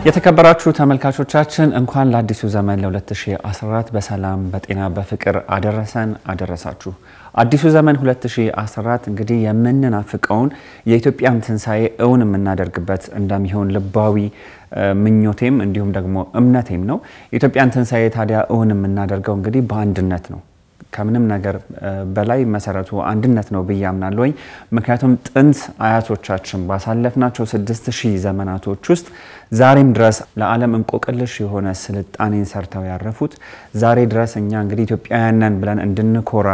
የተከበራችሁ ተመልካቾቻችን እንኳን ለአዲሱ ዘመን ለ2014 በሰላም በጤና በፍቅር አደረሰን አደረሳችሁ። አዲሱ ዘመን 2014 እንግዲህ የምንናፍቀውን የኢትዮጵያን ትንሣኤ እውን የምናደርግበት እንደሚሆን ልባዊ ምኞቴም እንዲሁም ደግሞ እምነቴም ነው። የኢትዮጵያን ትንሣኤ ታዲያ እውን የምናደርገው እንግዲህ በአንድነት ነው። ከምንም ነገር በላይ መሰረቱ አንድነት ነው ብዬ አምናለሁኝ። ምክንያቱም ጥንት አያቶቻችን ባሳለፍናቸው ስድስት ሺህ ዘመናቶች ውስጥ ዛሬም ድረስ ለዓለም እንቆቅልሽ የሆነ ስልጣኔን ሰርተው ያረፉት ዛሬ ድረስ እኛ እንግዲህ ኢትዮጵያውያን ነን ብለን እንድንኮራ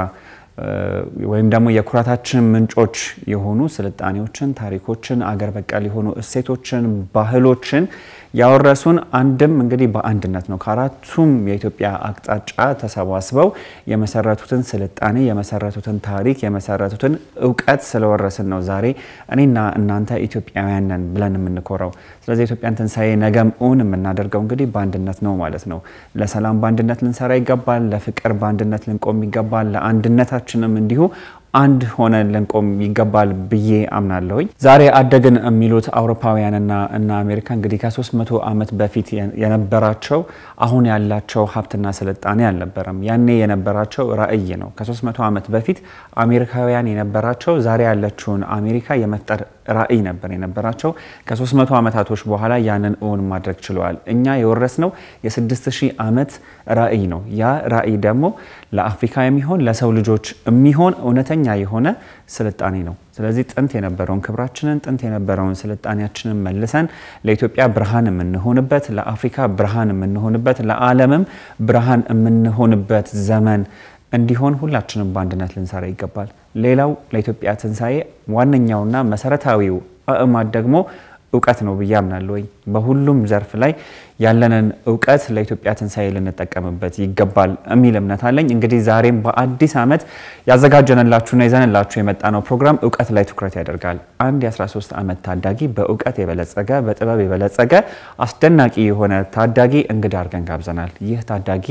ወይም ደግሞ የኩራታችን ምንጮች የሆኑ ስልጣኔዎችን፣ ታሪኮችን፣ አገር በቀል የሆኑ እሴቶችን፣ ባህሎችን ያወረሱን አንድም እንግዲህ በአንድነት ነው። ከአራቱም የኢትዮጵያ አቅጣጫ ተሰባስበው የመሰረቱትን ስልጣኔ የመሰረቱትን ታሪክ የመሰረቱትን እውቀት ስለወረስን ነው ዛሬ እኔና እናንተ ኢትዮጵያውያን ነን ብለን የምንኮራው። ስለዚህ የኢትዮጵያን ትንሣኤ ነገም እውን የምናደርገው እንግዲህ በአንድነት ነው ማለት ነው። ለሰላም በአንድነት ልንሰራ ይገባል። ለፍቅር በአንድነት ልንቆም ይገባል። ለአንድነታችንም እንዲሁ አንድ ሆነን ልንቆም ይገባል ብዬ አምናለሁኝ። ዛሬ አደግን የሚሉት አውሮፓውያንና እና አሜሪካ እንግዲህ ከ300 ዓመት በፊት የነበራቸው አሁን ያላቸው ሀብትና ስልጣኔ አልነበረም። ያኔ የነበራቸው ራዕይ ነው። ከ300 ዓመት በፊት አሜሪካውያን የነበራቸው ዛሬ ያለችውን አሜሪካ የመፍጠር ራዕይ ነበር የነበራቸው። ከ300 ዓመታቶች በኋላ ያንን እውን ማድረግ ችለዋል። እኛ የወረስነው የ6000 ዓመት ራዕይ ነው። ያ ራዕይ ደግሞ ለአፍሪካ የሚሆን ለሰው ልጆች የሚሆን እውነተኛ የሆነ ስልጣኔ ነው። ስለዚህ ጥንት የነበረውን ክብራችንን ጥንት የነበረውን ስልጣኔያችንን መልሰን ለኢትዮጵያ ብርሃን የምንሆንበት፣ ለአፍሪካ ብርሃን የምንሆንበት፣ ለዓለምም ብርሃን የምንሆንበት ዘመን እንዲሆን ሁላችንም በአንድነት ልንሰራ ይገባል። ሌላው ለኢትዮጵያ ትንሣኤ ዋነኛውና መሰረታዊው አእማድ ደግሞ እውቀት ነው ብዬ አምናለሁኝ። በሁሉም ዘርፍ ላይ ያለንን እውቀት ለኢትዮጵያ ትንሣኤ ልንጠቀምበት ይገባል የሚል እምነት አለኝ። እንግዲህ ዛሬም በአዲስ ዓመት ያዘጋጀንላችሁና ይዘንላችሁ የመጣ ነው ፕሮግራም እውቀት ላይ ትኩረት ያደርጋል። አንድ የ13 ዓመት ታዳጊ በእውቀት የበለጸገ በጥበብ የበለጸገ አስደናቂ የሆነ ታዳጊ እንግዳ አድርገን ጋብዘናል። ይህ ታዳጊ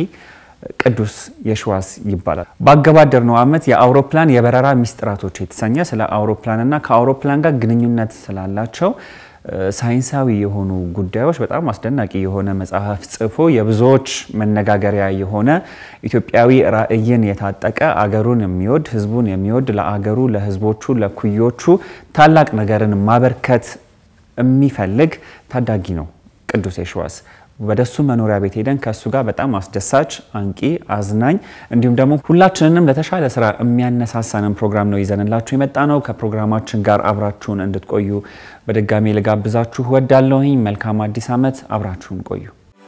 ቅዱስ የሽዋስ ይባላል። ባገባደርነው ዓመት የአውሮፕላን የበረራ ሚስጥራቶች የተሰኘ ስለ አውሮፕላንና ከአውሮፕላን ጋር ግንኙነት ስላላቸው ሳይንሳዊ የሆኑ ጉዳዮች በጣም አስደናቂ የሆነ መጽሐፍ ጽፎ የብዙዎች መነጋገሪያ የሆነ ኢትዮጵያዊ ራዕይን የታጠቀ አገሩን የሚወድ ሕዝቡን የሚወድ ለአገሩ፣ ለሕዝቦቹ፣ ለኩዮቹ ታላቅ ነገርን ማበርከት የሚፈልግ ታዳጊ ነው ቅዱስ የሽዋስ። ወደሱ መኖሪያ ቤት ሄደን ከእሱ ጋር በጣም አስደሳች፣ አንቂ፣ አዝናኝ እንዲሁም ደግሞ ሁላችንንም ለተሻለ ስራ የሚያነሳሳንን ፕሮግራም ነው ይዘንላችሁ የመጣ ነው። ከፕሮግራማችን ጋር አብራችሁን እንድትቆዩ በድጋሚ ልጋብዛችሁ ወዳለሁኝ። መልካም አዲስ ዓመት፣ አብራችሁን ቆዩ።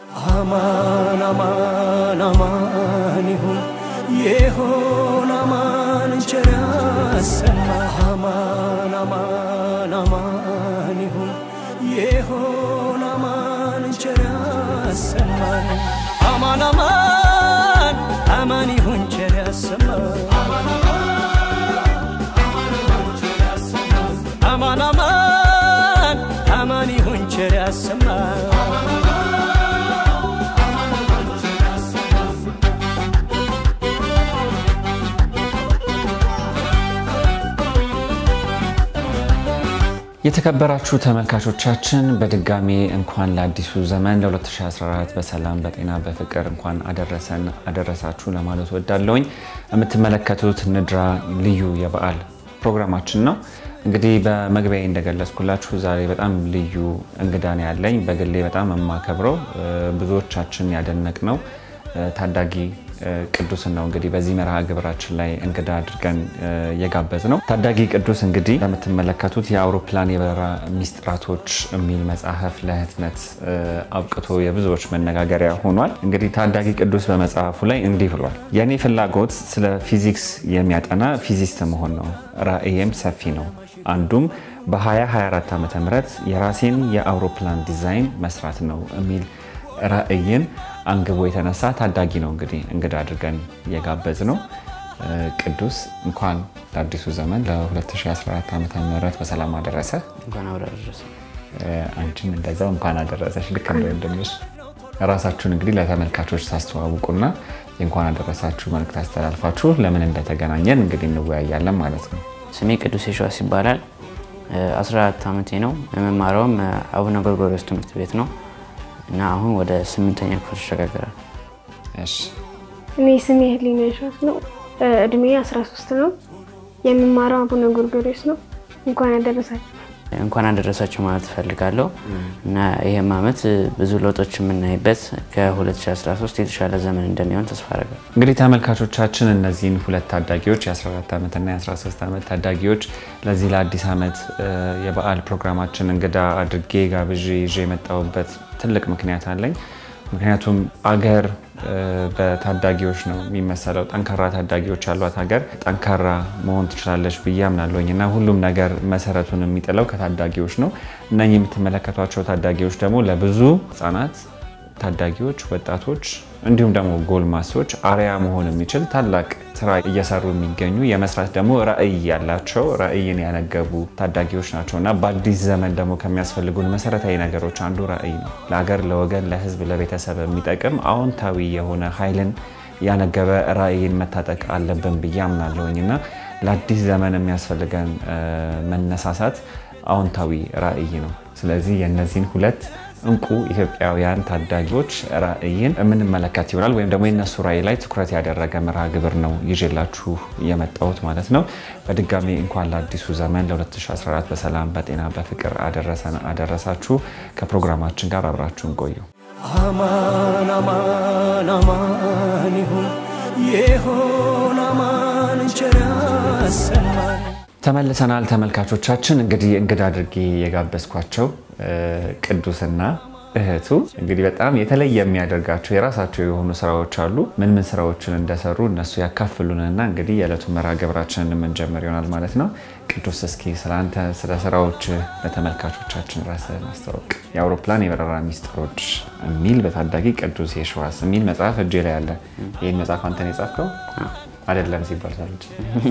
አማን አማን አማን ይሁን ይሁን አማን ቸር ያሰማ አማን አማን አማን ይሁን ይሁን አማን ቸር ያሰማን አማን አማን አማን ይሁን ቸር ያሰማን አማን አማን አማን ይሁን ቸር ያሰማን የተከበራችሁ ተመልካቾቻችን በድጋሚ እንኳን ለአዲሱ ዘመን ለ2014 በሰላም በጤና በፍቅር እንኳን አደረሰን አደረሳችሁ ለማለት ወዳለውኝ። የምትመለከቱት ንድራ ልዩ የበዓል ፕሮግራማችን ነው። እንግዲህ በመግቢያ እንደገለጽኩላችሁ ዛሬ በጣም ልዩ እንግዳ ነው ያለኝ። በግሌ በጣም የማከብረው ብዙዎቻችን ያደነቅ ነው ታዳጊ ቅዱስን ነው እንግዲህ በዚህ መርሃ ግብራችን ላይ እንግዳ አድርገን የጋበዝ ነው። ታዳጊ ቅዱስ እንግዲህ እንደምትመለከቱት የአውሮፕላን የበረራ ሚስጥራቶች የሚል መጽሐፍ ለህትመት አብቅቶ የብዙዎች መነጋገሪያ ሆኗል። እንግዲህ ታዳጊ ቅዱስ በመጽሐፉ ላይ እንዲህ ብሏል። የእኔ ፍላጎት ስለ ፊዚክስ የሚያጠና ፊዚስት መሆን ነው። ራዕዬም ሰፊ ነው። አንዱም በ2024 ዓ ም የራሴን የአውሮፕላን ዲዛይን መስራት ነው የሚል ራዕይን አንግቦ የተነሳ ታዳጊ ነው እንግዲህ እንግዳ አድርገን የጋበዝ ነው። ቅዱስ እንኳን ለአዲሱ ዘመን ለ2014 ዓ ም በሰላም አደረሰ። እንኳን አብረ አደረሰ። አንቺም እንደዛው እንኳን አደረሰሽ። ልክ እንደ ወንድምሽ ራሳችሁን እንግዲህ ለተመልካቾች ታስተዋውቁና የእንኳን አደረሳችሁ መልእክት አስተላልፋችሁ ለምን እንደተገናኘን እንግዲህ እንወያያለን ማለት ነው። ስሜ ቅዱስ የሸዋስ ይባላል። 14 ዓመቴ ነው። የምማረውም አቡነ ጎርጎርዮስ ትምህርት ቤት ነው። እና አሁን ወደ ስምንተኛ ክፍል ተሸጋግራል። እሺ እኔ ስሜ ህሊና ይሻት ነው። እድሜ 13 ነው። የምማረው አቡነ ጎርጎርዮስ ነው። እንኳን ያደረሳችሁ። እንኳን አደረሳችሁ ማለት እፈልጋለሁ እና ይህም ዓመት ብዙ ለውጦች የምናይበት ከ2013 የተሻለ ዘመን እንደሚሆን ተስፋ አደርጋለሁ። እንግዲህ ተመልካቾቻችን እነዚህን ሁለት ታዳጊዎች የ14 ዓመትና የ13 ዓመት ታዳጊዎች ለዚህ ለአዲስ ዓመት እ፣ የበዓል ፕሮግራማችን እንግዳ አድርጌ ጋብዤ ይዤ የመጣሁበት ትልቅ ምክንያት አለኝ። ምክንያቱም አገር እ፣ በታዳጊዎች ነው የሚመሰለው። ጠንካራ ታዳጊዎች ያሏት ሀገር ጠንካራ መሆን ትችላለች ብዬ አምናለሁኝ እና ሁሉም ነገር መሰረቱን የሚጥለው ከታዳጊዎች ነው። እነኚህ የምትመለከቷቸው ታዳጊዎች ደግሞ ለብዙ ህጻናት ታዳጊዎች፣ ወጣቶች እንዲሁም ደግሞ ጎልማሶች አርያ መሆን የሚችል ታላቅ ስራ እየሰሩ የሚገኙ የመስራት ደግሞ ራዕይ ያላቸው ራዕይን ያነገቡ ታዳጊዎች ናቸው እና በአዲስ ዘመን ደግሞ ከሚያስፈልጉን መሰረታዊ ነገሮች አንዱ ራዕይ ነው። ለሀገር፣ ለወገን፣ ለህዝብ፣ ለቤተሰብ የሚጠቅም አዎንታዊ የሆነ ኃይልን ያነገበ ራዕይን መታጠቅ አለብን ብዬ አምናለሁኝ እና ለአዲስ ዘመን የሚያስፈልገን እ፣ መነሳሳት አዎንታዊ ራዕይ ነው። ስለዚህ የእነዚህን ሁለት እንቁ ኢትዮጵያውያን ታዳጊዎች ራዕይን የምንመለከት ይሆናል ወይም ደግሞ የነሱ ራዕይ ላይ ትኩረት ያደረገ መርሃ ግብር ነው ይዤላችሁ የመጣሁት ማለት ነው። በድጋሚ እንኳን ለአዲሱ ዘመን ለ2014 በሰላም በጤና በፍቅር አደረሰን አደረሳችሁ። ከፕሮግራማችን ጋር አብራችሁን ቆዩ። አማን አማን አማን ይሁን የሆን አማን ቸር ያሰማን ተመልሰናል ተመልካቾቻችን። እንግዲህ እንግዳ አድርጌ የጋበዝኳቸው እ፣ ቅዱስና እህቱ እንግዲህ በጣም የተለየ የሚያደርጋቸው የራሳቸው የሆኑ ስራዎች አሉ። ምን ምን ስራዎችን እንደሰሩ እነሱ ያካፍሉንና እንግዲህ የዕለቱ መርሃ ግብራችንን የምንጀምር ይሆናል ማለት ነው። ቅዱስ እስኪ ስለ አንተ ስለ ስራዎች ለተመልካቾቻችን ራስህን አስተዋውቅ። የአውሮፕላን የበረራ ሚስጥሮች የሚል በታዳጊ ቅዱስ የሸዋስ የሚል መጽሐፍ እጄ ላይ አለ። ይህን መጽሐፍ አንተን የጻፍከው አይደለም ሲባል ሰምቼ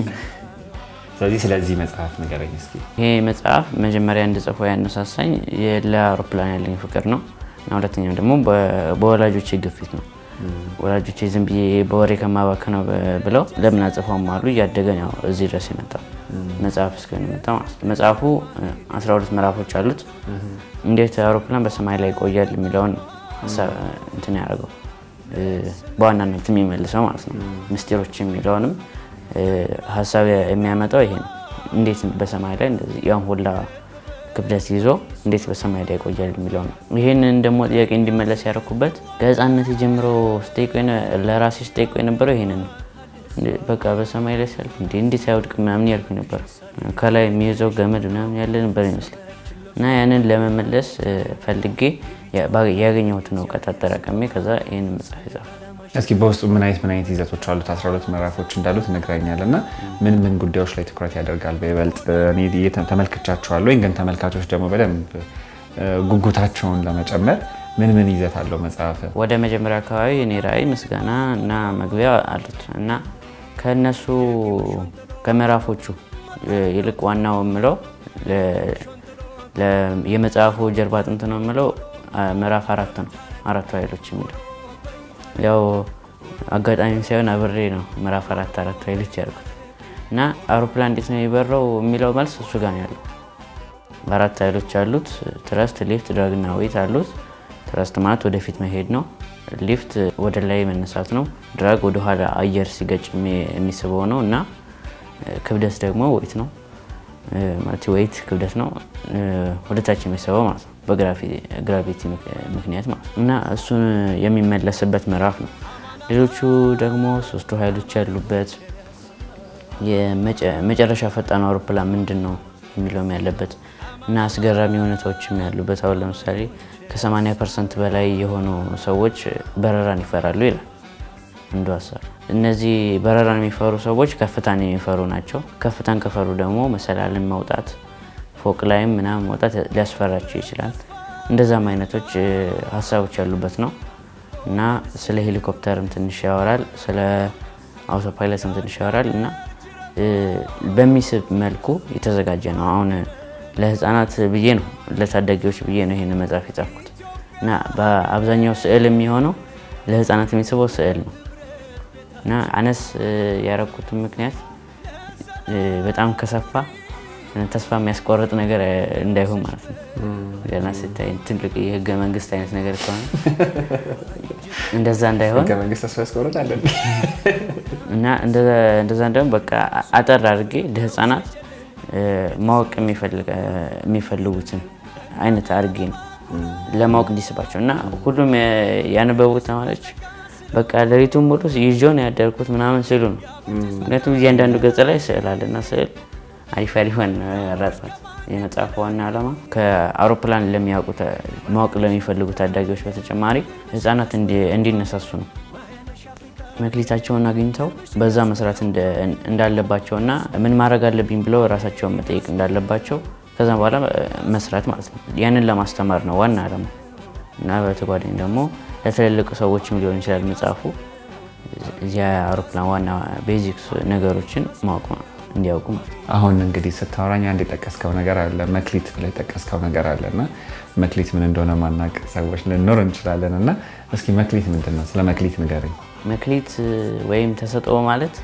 ስለዚህ ስለዚህ መጽሐፍ ንገረኝ እስኪ። ይሄ መጽሐፍ መጀመሪያ እንድጽፈው ያነሳሳኝ የ- ለአውሮፕላን ያለኝ ፍቅር ነው እና ሁለተኛው ደግሞ በ- በወላጆቼ ግፊት ነው። ወላጆቼ ዝም ብዬ በወሬ ከማባከነው በ- ብለው ለምን አጽፈውም አሉ። እያደገ ነው ያው እዚህ ድረስ የመጣው መጽሐፍ እስከሆነ የመጣ ማለት ነው። መጽሐፉ እ, 12 ምዕራፎች አሉት። እንዴት አውሮፕላን በሰማይ ላይ ይቆያል የሚለውን ሀሳብ እንትን ያደርገው እ፣ በዋናነት የሚመልሰው ማለት ነው። ምስጢሮች የሚለውንም እ፣ ሀሳብ የሚያመጣው ይሄ ነው። እንዴት በሰማይ ላይ እንደዚህ ያን ሁላ ክብደት ይዞ እንዴት በሰማይ ላይ ይቆያል የሚለው ነው። ይህንን ደግሞ ጥያቄ እንዲመለስ ያደረኩበት ከህፃነት ጀምሮ ስጠይቀው የነ- ለራሴ ስጠይቀው የነበረው ይሄንን ነው። እንዴ- በቃ በሰማይ ላይ ሲያልፍ እንዴ እንዴት አይወድቅ ምናምን ያልኩ ነበር። ከላይ የሚይዘው ገመድ ምናምን ያለ ነበር ይመስለኝ እና ያንን ለመመለስ እ፣ ፈልጌ ያ- ባ- ያገኘሁትን እውቀት አጠራቀሜ ከዛ ይህንን መጽሐፍ የጻፍኩት። እስኪ በውስጡ ምን አይነት ምን አይነት ይዘቶች አሉት? 12 ምዕራፎች እንዳሉት ነግረኛል እና ምን ምን ጉዳዮች ላይ ትኩረት ያደርጋል? በይበልጥ እኔ የተ- ተመልክቻቸዋለሁ፣ ግን ተመልካቾች ደግሞ በደንብ እ፣ ጉጉታቸውን ለመጨመር ምን ምን ይዘት አለው መጽሐፍ? ወደ መጀመሪያ አካባቢ እኔ ራዕይ፣ ምስጋና እና መግቢያ አሉት እና ከእነሱ ከምዕራፎቹ እ፣ ይልቅ ዋናው የምለው ለ- ለ- የመጽሐፉ ጀርባ አጥንት ነው የምለው አ፣ ምዕራፍ አራት ነው። አራቱ ኃይሎች የሚለው ያው አጋጣሚ ሳይሆን አብሬ ነው ምዕራፍ አራት አራቱ ኃይሎች ያልኩት እና አውሮፕላን እንዴት ነው የሚበረው የሚለው መልስ እሱ ጋር ነው ያለው። አራት ኃይሎች አሉት። ትረስት፣ ሊፍት፣ ድራግና ዌይት አሉት። ትረስት ማለት ወደፊት መሄድ ነው። ሊፍት ወደ ላይ መነሳት ነው። ድራግ ወደ ኋላ አየር ሲገጭ የሚ- የሚስበው ነው እና እ፣ ክብደት ደግሞ ዌይት ነው እ፣ ማለት ዌይት ክብደት ነው እ፣ ወደታች የሚስበው ማለት ነው በግራቪቲ ምክንያት ማለት ነው እና እሱን የሚመለስበት ምዕራፍ ነው። ሌሎቹ ደግሞ ሶስቱ ኃይሎች ያሉበት የመጨ- መጨረሻ ፈጣን አውሮፕላን ምንድን ነው የሚለውም ያለበት እና አስገራሚ ሁኔታዎችም ያሉበት አሁን ለምሳሌ ከ80 ፐርሰንት በላይ የሆኑ ሰዎች በረራን ይፈራሉ ይላል አንዱ ሀሳብ። እነዚህ በረራን የሚፈሩ ሰዎች ከፍታን የሚፈሩ ናቸው። ከፍታን ከፈሩ ደግሞ መሰላልን መውጣት፣ ፎቅ ላይም ምናምን መውጣት ሊያስፈራቸው ይችላል። እንደዛም አይነቶች እ፣ ሀሳቦች ያሉበት ነው እና ስለ ሄሊኮፕተርም ትንሽ ያወራል፣ ስለ አውቶፓይለትም ትንሽ ያወራል እና እ፣ በሚስብ መልኩ የተዘጋጀ ነው። አሁን ለህፃናት ብዬ ነው ለታዳጊዎች ብዬ ነው ይህን መጽሐፍ የጻፍኩት እና በአብዛኛው ስዕል የሚሆነው ለህፃናት የሚስበው ስዕል ነው እና አነስ እ፣ ያረኩትን ምክንያት እ፣ በጣም ከሰፋ ተስፋ የሚያስቆርጥ ነገር እንዳይሆን ማለት ነው። ገና ስታይ ትልቅ የህገ መንግስት አይነት ነገር ከሆነ እንደዛ እንዳይሆን ህገ መንግስት ተስፋ ያስቆርጣል። እና እንደዛ እንዳይሆን በቃ አጠር አድርጌ ለህፃናት ማወቅ የሚፈልጉትን አይነት አድርጌ ነው ለማወቅ እንዲስባቸው እና ሁሉም ያነበቡት ተማሪዎች በቃ ሌሊቱን ሙሉ ይዤው ነው ያደርኩት ምናምን ስሉ ነው። ምክንያቱም እያንዳንዱ ገጽ ላይ ስዕል አለና ስዕል አሪፍ አሪፏን ያራጥፋት። የመጽሐፉ ዋና ዓላማ ከአውሮፕላን ለሚያውቁ ማወቅ ለሚፈልጉ ታዳጊዎች በተጨማሪ ህፃናት እንዲነሳሱ ነው። መክሊታቸውን አግኝተው በዛ መስራት እንዳለባቸውና ምን ማድረግ አለብኝ ብለው ራሳቸውን መጠየቅ እንዳለባቸው ከዛ በኋላ መስራት ማለት ነው። ያንን ለማስተማር ነው ዋና ዓላማ እና በተጓዳኝ ደግሞ ለትልልቅ ሰዎችም ሊሆን ይችላል መጽሐፉ እዚያ አውሮፕላን ዋና ቤዚክስ ነገሮችን ማወቅ እንዲያውቁ አሁን እንግዲህ ስታወራኝ አንድ የጠቀስከው ነገር አለ፣ መክሊት ብለህ የጠቀስከው ነገር አለ እና መክሊት ምን እንደሆነ ማናቅ ሰዎች ልንኖር እንችላለን እና እስኪ መክሊት ምንድን ነው? ስለ መክሊት ንገረኝ። መክሊት ወይም ተሰጥኦ ማለት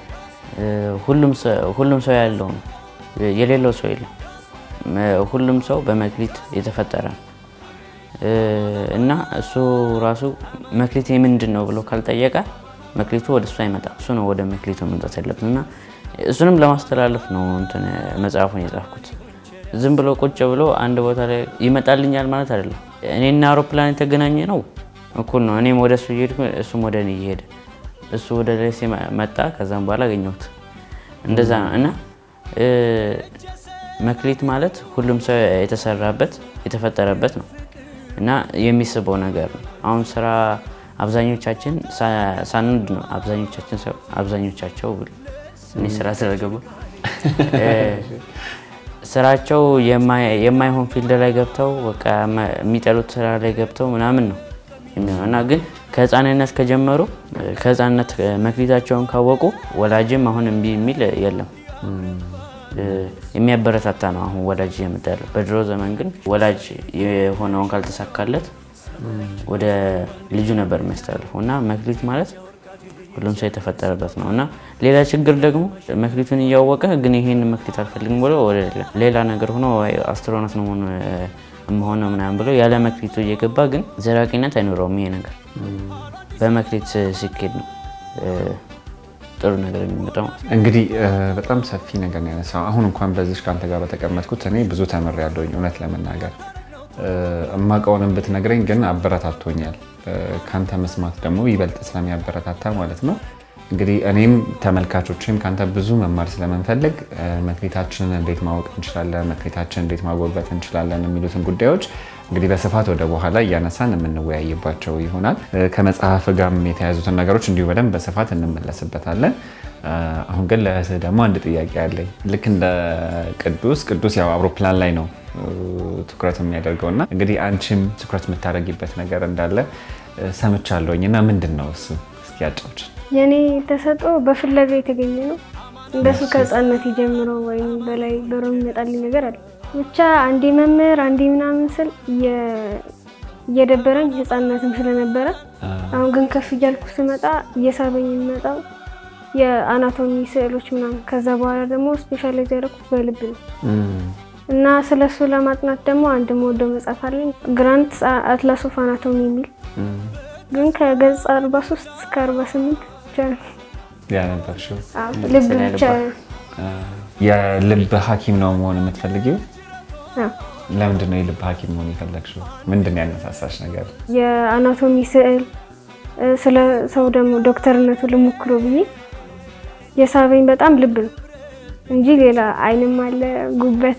ሁሉም ሰው ያለው ነው፣ የሌለው ሰው የለም። ሁሉም ሰው በመክሊት የተፈጠረ ነው እና እሱ ራሱ መክሊት ምንድን ነው ብሎ ካልጠየቀ መክሊቱ ወደ እሱ አይመጣም። እሱ ነው ወደ መክሊቱ መምጣት ያለበት እና እሱንም ለማስተላለፍ ነው እንትን መጽሐፉን የጻፍኩት። ዝም ብሎ ቁጭ ብሎ አንድ ቦታ ላይ ይመጣልኛል ማለት አይደለም። እኔና አውሮፕላን የተገናኘ ነው እኩል ነው። እኔም ወደ እሱ እየሄድኩ እሱም ወደ እኔ እየሄደ እሱ ወደ ላይ መጣ፣ ከዛም በኋላ አገኘሁት። እንደዛ ነው እና መክሊት ማለት ሁሉም ሰው የተሰራበት የተፈጠረበት ነው እና የሚስበው ነገር ነው። አሁን ስራ አብዛኞቻችን ሳንወድ ነው አብዛኞቻችን ሰው አብዛኞቻቸው እኔ ስራ ስለገባ ስራቸው የማይሆን ፊልድ ላይ ገብተው በቃ የሚጠሉት ስራ ላይ ገብተው ምናምን ነው የሚሆነው እና ግን ከህፃንነት ከጀመሩ ከህፃንነት መክሊታቸውን ካወቁ ወላጅም አሁን እምቢ የሚል የለም። የሚያበረታታ ነው አሁን ወላጅ እየመጣ ያለው። በድሮ ዘመን ግን ወላጅ የሆነውን ካልተሳካለት ወደ ልጁ ነበር የሚያስተላልፈው እና መክሊት ማለት ሁሉም ሰው የተፈጠረበት ነው እና ሌላ ችግር ደግሞ መክሊቱን እያወቀ ግን ይሄን መክሊት አልፈልግም ብሎ ወደ ሌላ ነገር ሆኖ አስትሮናት ነው መሆነው ምናምን ብሎ ያለ መክሊቱ እየገባ ግን ዘላቂነት አይኖረውም። ይሄ ነገር በመክሊት ሲኬድ ነው ጥሩ ነገር የሚመጣው። እንግዲህ በጣም ሰፊ ነገር ነው ያነሳው። አሁን እንኳን በዚህ ከአንተ ጋር በተቀመጥኩት እኔ ብዙ ተምሬያለሁኝ እውነት ለመናገር እማውቀውንም ብትነግረኝ ግን አበረታቶኛል። ከአንተ መስማት ደግሞ ይበልጥ ስለሚያበረታታ ማለት ነው። እንግዲህ እኔም ተመልካቾችም ከአንተ ብዙ መማር ስለምንፈልግ መክሊታችንን እንዴት ማወቅ እንችላለን፣ መክሊታችንን እንዴት ማጎልበት እንችላለን የሚሉትን ጉዳዮች እንግዲህ በስፋት ወደ በኋላ እያነሳን የምንወያይባቸው ይሆናል። ከመጽሐፍ ጋርም የተያዙትን ነገሮች እንዲሁ በደንብ በስፋት እንመለስበታለን። አሁን ግን ለእህትህ ደግሞ አንድ ጥያቄ አለኝ። ልክ እንደ ቅዱስ ቅዱስ ያው አውሮፕላን ላይ ነው ትኩረት የሚያደርገው እና እንግዲህ አንቺም ትኩረት የምታደርጊበት ነገር እንዳለ ሰምቻለሁኝ እና ምንድን ነው እሱ? እስኪ ያጫውች። የእኔ ተሰጥኦ በፍለጋ የተገኘ ነው። እንደሱ ከህፃነት ጀምሮ ወይም በላይ በሮ የሚመጣልኝ ነገር አለ። ብቻ አንዴ መምህር አንዴ ምናምን ስል እየደበረኝ ህፃነትም ስለነበረ አሁን ግን ከፍ እያልኩ ስመጣ እየሳበኝ የሚመጣው የአናቶሚ ስዕሎች ምናምን ከዛ በኋላ ደግሞ ስፔሻላይዝ ያደረኩት በልብ ነው እና ስለ እሱ ለማጥናት ደግሞ አንድ መወደው መጽሐፍ አለኝ ግራንት አትላስ ኦፍ አናቶሚ የሚል ግን ከገጽ 43 እስከ 48 ብቻ ነው ያነበብሽው። ልብ ብቻ የልብ ሐኪም ነው መሆን የምትፈልጊው? አዎ። ለምንድን ነው የልብ ሐኪም መሆን የፈለግሽው? ምንድን ነው ያነሳሳሽ ነገር? የአናቶሚ ስዕል ስለ ሰው ደግሞ ዶክተርነቱ ልሞክሮ ብዬ የሳበኝ በጣም ልብ ነው እንጂ ሌላ አይንም አለ ጉበት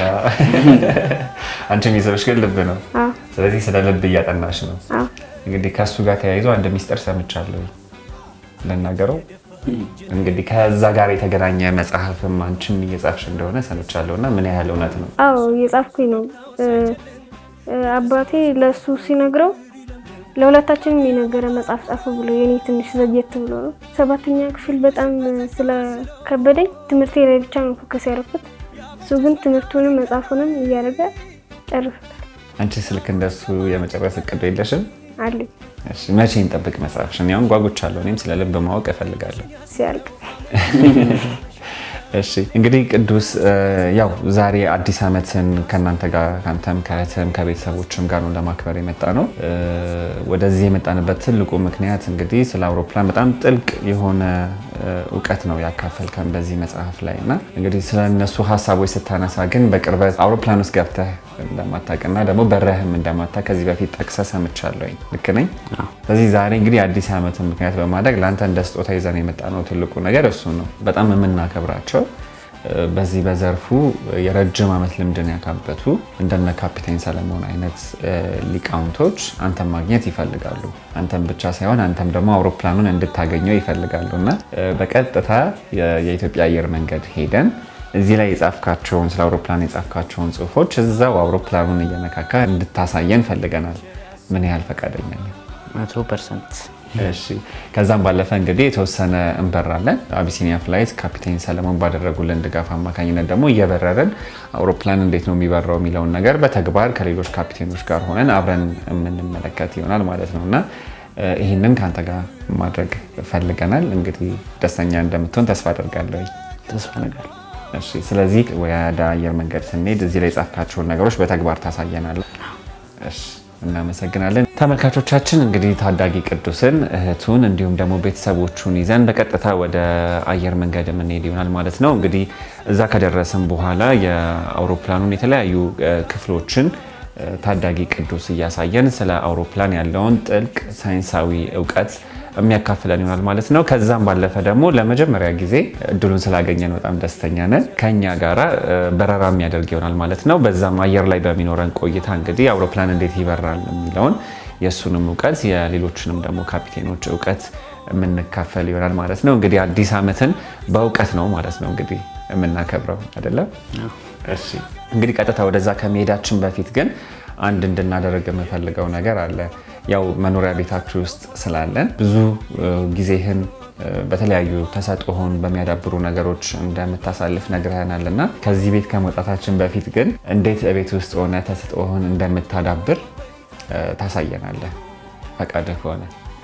አንቺ የሚስብሽ ግን ልብ ነው። አዎ ስለዚህ ስለ ልብ እያጠናሽ ነው። አዎ እንግዲህ ከእሱ ጋር ተያይዞ አንድ ሚስጥር ሰምቻለሁ ልናገረው። እንግዲህ ከዛ ጋር የተገናኘ መጽሐፍም አንቺም እየጻፍሽ እንደሆነ ሰምቻለሁ እና ምን ያህል እውነት ነው? አዎ እየጻፍኩኝ ነው። አባቴ ለእሱ ሲነግረው ለሁለታችንም የነገረ መጽሐፍ ጻፉ ብሎ የኔ ትንሽ ዘግየት ብሎ ነው። ሰባተኛ ክፍል በጣም ስለከበደኝ ትምህርቴ ላይ ብቻ ነው ፎከስ ያደረኩት። እሱ ግን ትምህርቱንም መጽሐፉንም እያደረገ ጨርሶታል። አንቺ ስልክ እንደሱ የመጨረስ እቅዱ የለሽም? አለኝ እሺ፣ መቼ እንጠብቅ መጽሐፍሽን? ያሁን ጓጉቻለሁ። እኔም ስለ ልብ ማወቅ እፈልጋለሁ። ሲያልቅ እሺ እንግዲህ ቅዱስ ያው ዛሬ አዲስ ዓመትን ከእናንተ ጋር ከአንተም ከእህትም ከቤተሰቦችም ጋር ነው ለማክበር የመጣ ነው። ወደዚህ የመጣንበት ትልቁ ምክንያት እንግዲህ ስለ አውሮፕላን በጣም ጥልቅ የሆነ እውቀት ነው ያካፈልከን በዚህ መጽሐፍ ላይ እና እንግዲህ ስለ እነሱ ሀሳቦች ስታነሳ ግን በቅርበት አውሮፕላን ውስጥ ገብተህ እንደማታውቅና ደግሞ በረህም እንደማታ ከዚህ በፊት ጠቅሰህ ሰምቻለሁኝ። ልክ ነኝ? ስለዚህ ዛሬ እንግዲህ አዲስ ዓመትን ምክንያት በማድረግ ለአንተ እንደ ስጦታ ይዘን የመጣ ነው ትልቁ ነገር እሱ ነው። በጣም የምናከብራቸው በዚህ በዘርፉ የረጅም ዓመት ልምድን ያካበቱ እንደነ ካፒቴን ሰለሞን አይነት ሊቃውንቶች አንተን ማግኘት ይፈልጋሉ። አንተም ብቻ ሳይሆን አንተም ደግሞ አውሮፕላኑን እንድታገኘው ይፈልጋሉ እና በቀጥታ የኢትዮጵያ አየር መንገድ ሄደን እዚህ ላይ የጻፍካቸውን ስለ አውሮፕላን የጻፍካቸውን ጽሁፎች እዛው አውሮፕላኑን እየነካካ እንድታሳየን ፈልገናል። ምን ያህል ፈቃደኛ ነህ? መቶ ፐርሰንት እሺ ከዛም ባለፈ እንግዲህ የተወሰነ እንበራለን። አቢሲኒያ ፍላይት ካፒቴን ሰለሞን ባደረጉልን ድጋፍ አማካኝነት ደግሞ እየበረረን አውሮፕላን እንዴት ነው የሚበራው የሚለውን ነገር በተግባር ከሌሎች ካፒቴኖች ጋር ሆነን አብረን የምንመለከት ይሆናል ማለት ነው እና ይህንን ከአንተ ጋር ማድረግ ፈልገናል። እንግዲህ ደስተኛ እንደምትሆን ተስፋ አደርጋለሁ። ተስፋ ነገር እሺ ስለዚህ ወደ አየር መንገድ ስንሄድ እዚህ ላይ የጻፍካቸውን ነገሮች በተግባር ታሳየናለህ። እሺ እናመሰግናለን። ተመልካቾቻችን እንግዲህ ታዳጊ ቅዱስን እህቱን እንዲሁም ደግሞ ቤተሰቦቹን ይዘን በቀጥታ ወደ አየር መንገድ የምንሄድ ይሆናል ማለት ነው። እንግዲህ እዛ ከደረስን በኋላ የአውሮፕላኑን የተለያዩ ክፍሎችን ታዳጊ ቅዱስ እያሳየን ስለ አውሮፕላን ያለውን ጥልቅ ሳይንሳዊ እውቀት የሚያካፍለን ይሆናል ማለት ነው። ከዛም ባለፈ ደግሞ ለመጀመሪያ ጊዜ እድሉን ስላገኘን በጣም ደስተኛ ነን። ከኛ ጋራ በረራ የሚያደርግ ይሆናል ማለት ነው። በዛም አየር ላይ በሚኖረን ቆይታ እንግዲህ አውሮፕላን እንዴት ይበራል የሚለውን የእሱንም እውቀት የሌሎችንም ደግሞ ካፒቴኖች እውቀት የምንካፈል ይሆናል ማለት ነው። እንግዲህ አዲስ ዓመትን በእውቀት ነው ማለት ነው እንግዲህ የምናከብረው አይደለም። እሺ እንግዲህ ቀጥታ ወደዛ ከመሄዳችን በፊት ግን አንድ እንድናደርግ የምፈልገው ነገር አለ። ያው መኖሪያ ቤታችሁ ውስጥ ስላለን ብዙ ጊዜህን በተለያዩ ተሰጥኦህን በሚያዳብሩ ነገሮች እንደምታሳልፍ ነግረህናል እና ከዚህ ቤት ከመውጣታችን በፊት ግን እንዴት ቤት ውስጥ ሆነ ተሰጥኦህን እንደምታዳብር ታሳየናለህ ፈቃድህ ከሆነ።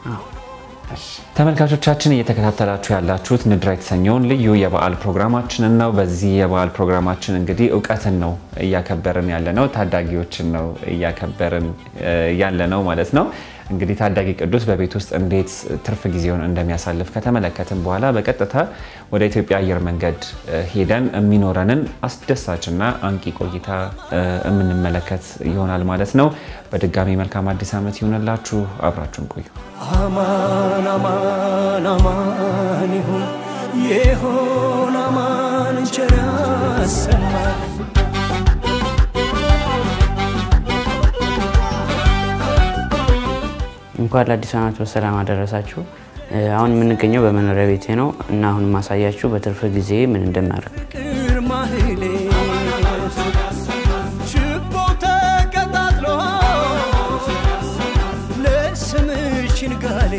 ተመልካቾቻችን እየተከታተላችሁ ያላችሁት ንድራ የተሰኘውን ልዩ የበዓል ፕሮግራማችንን ነው። በዚህ የበዓል ፕሮግራማችን እንግዲህ እውቀትን ነው እያከበርን ያለ ነው፣ ታዳጊዎችን ነው እያከበርን ያለ ነው ማለት ነው። እንግዲህ ታዳጊ ቅዱስ በቤት ውስጥ እንዴት ትርፍ ጊዜውን እንደሚያሳልፍ ከተመለከትን በኋላ በቀጥታ ወደ ኢትዮጵያ አየር መንገድ ሄደን የሚኖረንን አስደሳችና አንቂ ቆይታ የምንመለከት ይሆናል ማለት ነው። በድጋሚ መልካም አዲስ ዓመት ይሆንላችሁ። አብራችሁን ቆዩ። አማን አማን አማን ይሁን የሆን አማን ቸር ያሰማን እንኳን ለአዲስ ዓመት በሰላም አደረሳችሁ። አሁን የምንገኘው በመኖሪያ ቤቴ ነው እና አሁን ማሳያችሁ በትርፍ ጊዜ ምን እንደማደርግ ፍቅር ማህሌ ችቦ ተቀጣጥሎ ለስምሽ ንጋሌ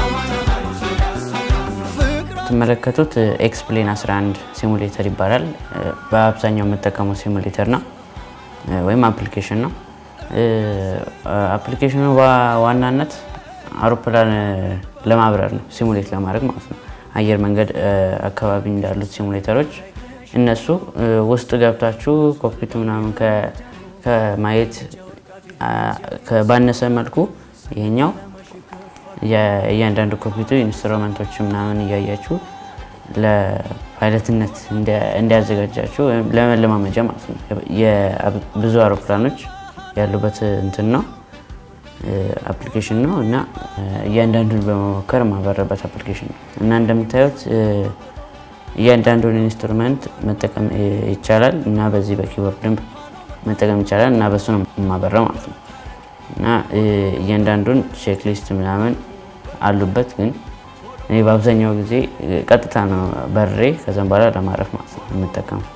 የምትመለከቱት ኤክስፕሌን 11 ሲሙሌተር ይባላል። በአብዛኛው የምጠቀመው ሲሙሌተር ነው ወይም አፕሊኬሽን ነው። አፕሊኬሽኑ በዋናነት አውሮፕላን ለማብረር ነው፣ ሲሙሌት ለማድረግ ማለት ነው። አየር መንገድ አካባቢ እንዳሉት ሲሙሌተሮች እነሱ ውስጥ ገብታችሁ ኮክፒቱ ምናምን ከማየት ባነሰ መልኩ ይሄኛው እያንዳንዱ ኮክፒቱ ኢንስትሩመንቶች ምናምን እያያችሁ ለፓይለትነት እንዲያዘጋጃችሁ ወይም ለመለማመጃ ማለት ነው። ብዙ አውሮፕላኖች ያሉበት እንትን ነው አፕሊኬሽን ነው እና እያንዳንዱን በመሞከር የማበረበት አፕሊኬሽን ነው እና እንደምታዩት እያንዳንዱን ኢንስትሩመንት መጠቀም ይቻላል እና በዚህ በኪቦርድም መጠቀም ይቻላል እና በሱ ነው የማበረው ማለት ነው እና እያንዳንዱን ቼክሊስት ምናምን አሉበት ግን እኔ በአብዛኛው ጊዜ ቀጥታ ነው በሬ ከዛም በኋላ ለማረፍ ማለት ነው የምጠቀመው።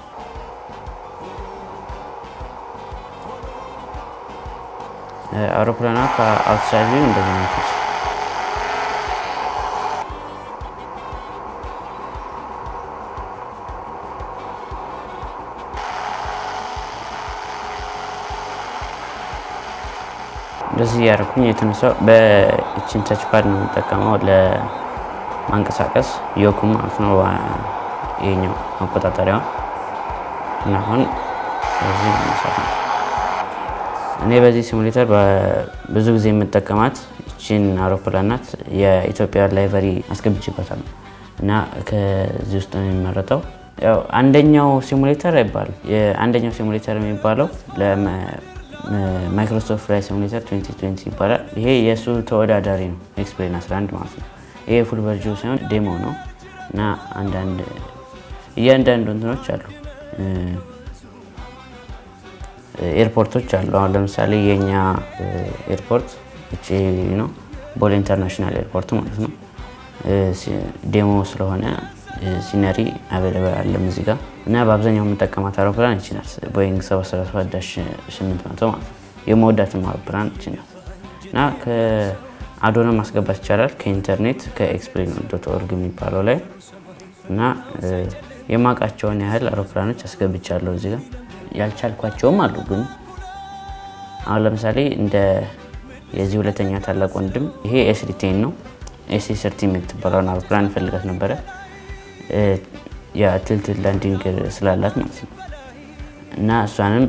አውሮፕላኗ ከአውትሳይድ ቪው እንደዚህ ነው። እንደዚህ እያደረኩኝ የተነሳው በእችን ተች ፓድ ነው የምጠቀመው ለማንቀሳቀስ ዮኩም ማለት ነው ይሄኛው መቆጣጠሪያውን እና አሁን በዚህ መነሳት ነው። እኔ በዚህ ሲሙሌተር ብዙ ጊዜ የምጠቀማት ይችን አውሮፕላን ናት። የኢትዮጵያ ላይቨሪ አስገብቼበታል እና ከዚህ ውስጥ ነው የሚመረጠው። ያው አንደኛው ሲሙሌተር አይባልም። አንደኛው ሲሙሌተር የሚባለው ማይክሮሶፍት ፍላይ ሲሙሌተር 2020 ይባላል። ይሄ የእሱ ተወዳዳሪ ነው፣ ኤክስፕሌን 11 ማለት ነው። ይሄ ፉል ቨርዥን ሳይሆን ዴሞ ነው እና አንዳንድ እያንዳንዱ እንትኖች አሉ ኤርፖርቶች አሉ። አሁን ለምሳሌ የኛ ኤርፖርት ውጭ ነው፣ ቦሌ ኢንተርናሽናል ኤርፖርት ማለት ነው። ዴሞ ስለሆነ ሲነሪ አቬለብል አለም እዚህ ጋር እና በአብዛኛው የምጠቀማት አውሮፕላን ይቺ ናት። ቦይንግ 737-800 ማለት ነው። የመወዳትም አውሮፕላን ይቺ ናት እና ከአዶነ ማስገባት ይቻላል ከኢንተርኔት ከኤክስፕሌን ዶት ኦርግ የሚባለው ላይ እና የማውቃቸውን ያህል አውሮፕላኖች አስገብቻለሁ እዚህ ጋር ያልቻልኳቸውም አሉ። ግን አሁን ለምሳሌ እንደ የዚህ ሁለተኛ ታላቅ ወንድም ይሄ ኤስሪቴን ነው። ኤሲ ሰርቲ የምትባለውን አውሮፕላን እንፈልጋት ነበረ የትልትል ላንዲንግ ስላላት ማለት ነው። እና እሷንም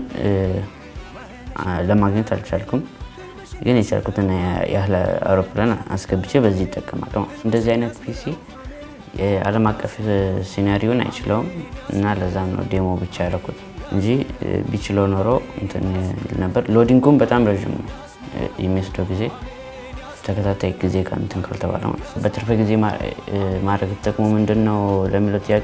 ለማግኘት አልቻልኩም። ግን የቻልኩትን ያህል አውሮፕላን አስገብቼ በዚህ ይጠቀማለሁ። እንደዚህ አይነት ፒሲ የዓለም አቀፍ ሲናሪዮን አይችለውም እና ለዛም ነው ዴሞ ብቻ ያደረኩት እንጂ ቢችለው ኖሮ እንትን ይል ነበር። ሎዲንጉም በጣም ረዥም ነው የሚወስደው ጊዜ ተከታታይ ጊዜ ጋር እንትን ካልተባለ ማለት ነው። በትርፍ ጊዜ ማድረግ ጥቅሙ ምንድን ነው ለሚለው ጥያቄ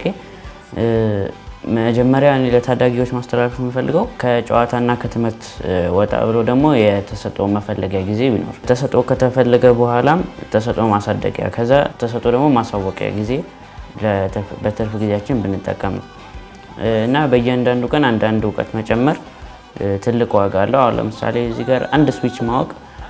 መጀመሪያ እኔ ለታዳጊዎች ማስተላለፍ የምፈልገው ከጨዋታና ከትምህርት ወጣ ብሎ ደግሞ የተሰጥኦ መፈለጊያ ጊዜ ቢኖር ተሰጥኦ ከተፈለገ በኋላም ተሰጥኦ ማሳደጊያ ከዛ ተሰጥኦ ደግሞ ማሳወቂያ ጊዜ በትርፍ ጊዜያችን ብንጠቀም ነው እና በእያንዳንዱ ቀን አንዳንድ እውቀት መጨመር ትልቅ ዋጋ አለው። አሁን ለምሳሌ እዚህ ጋር አንድ ስዊች ማወቅ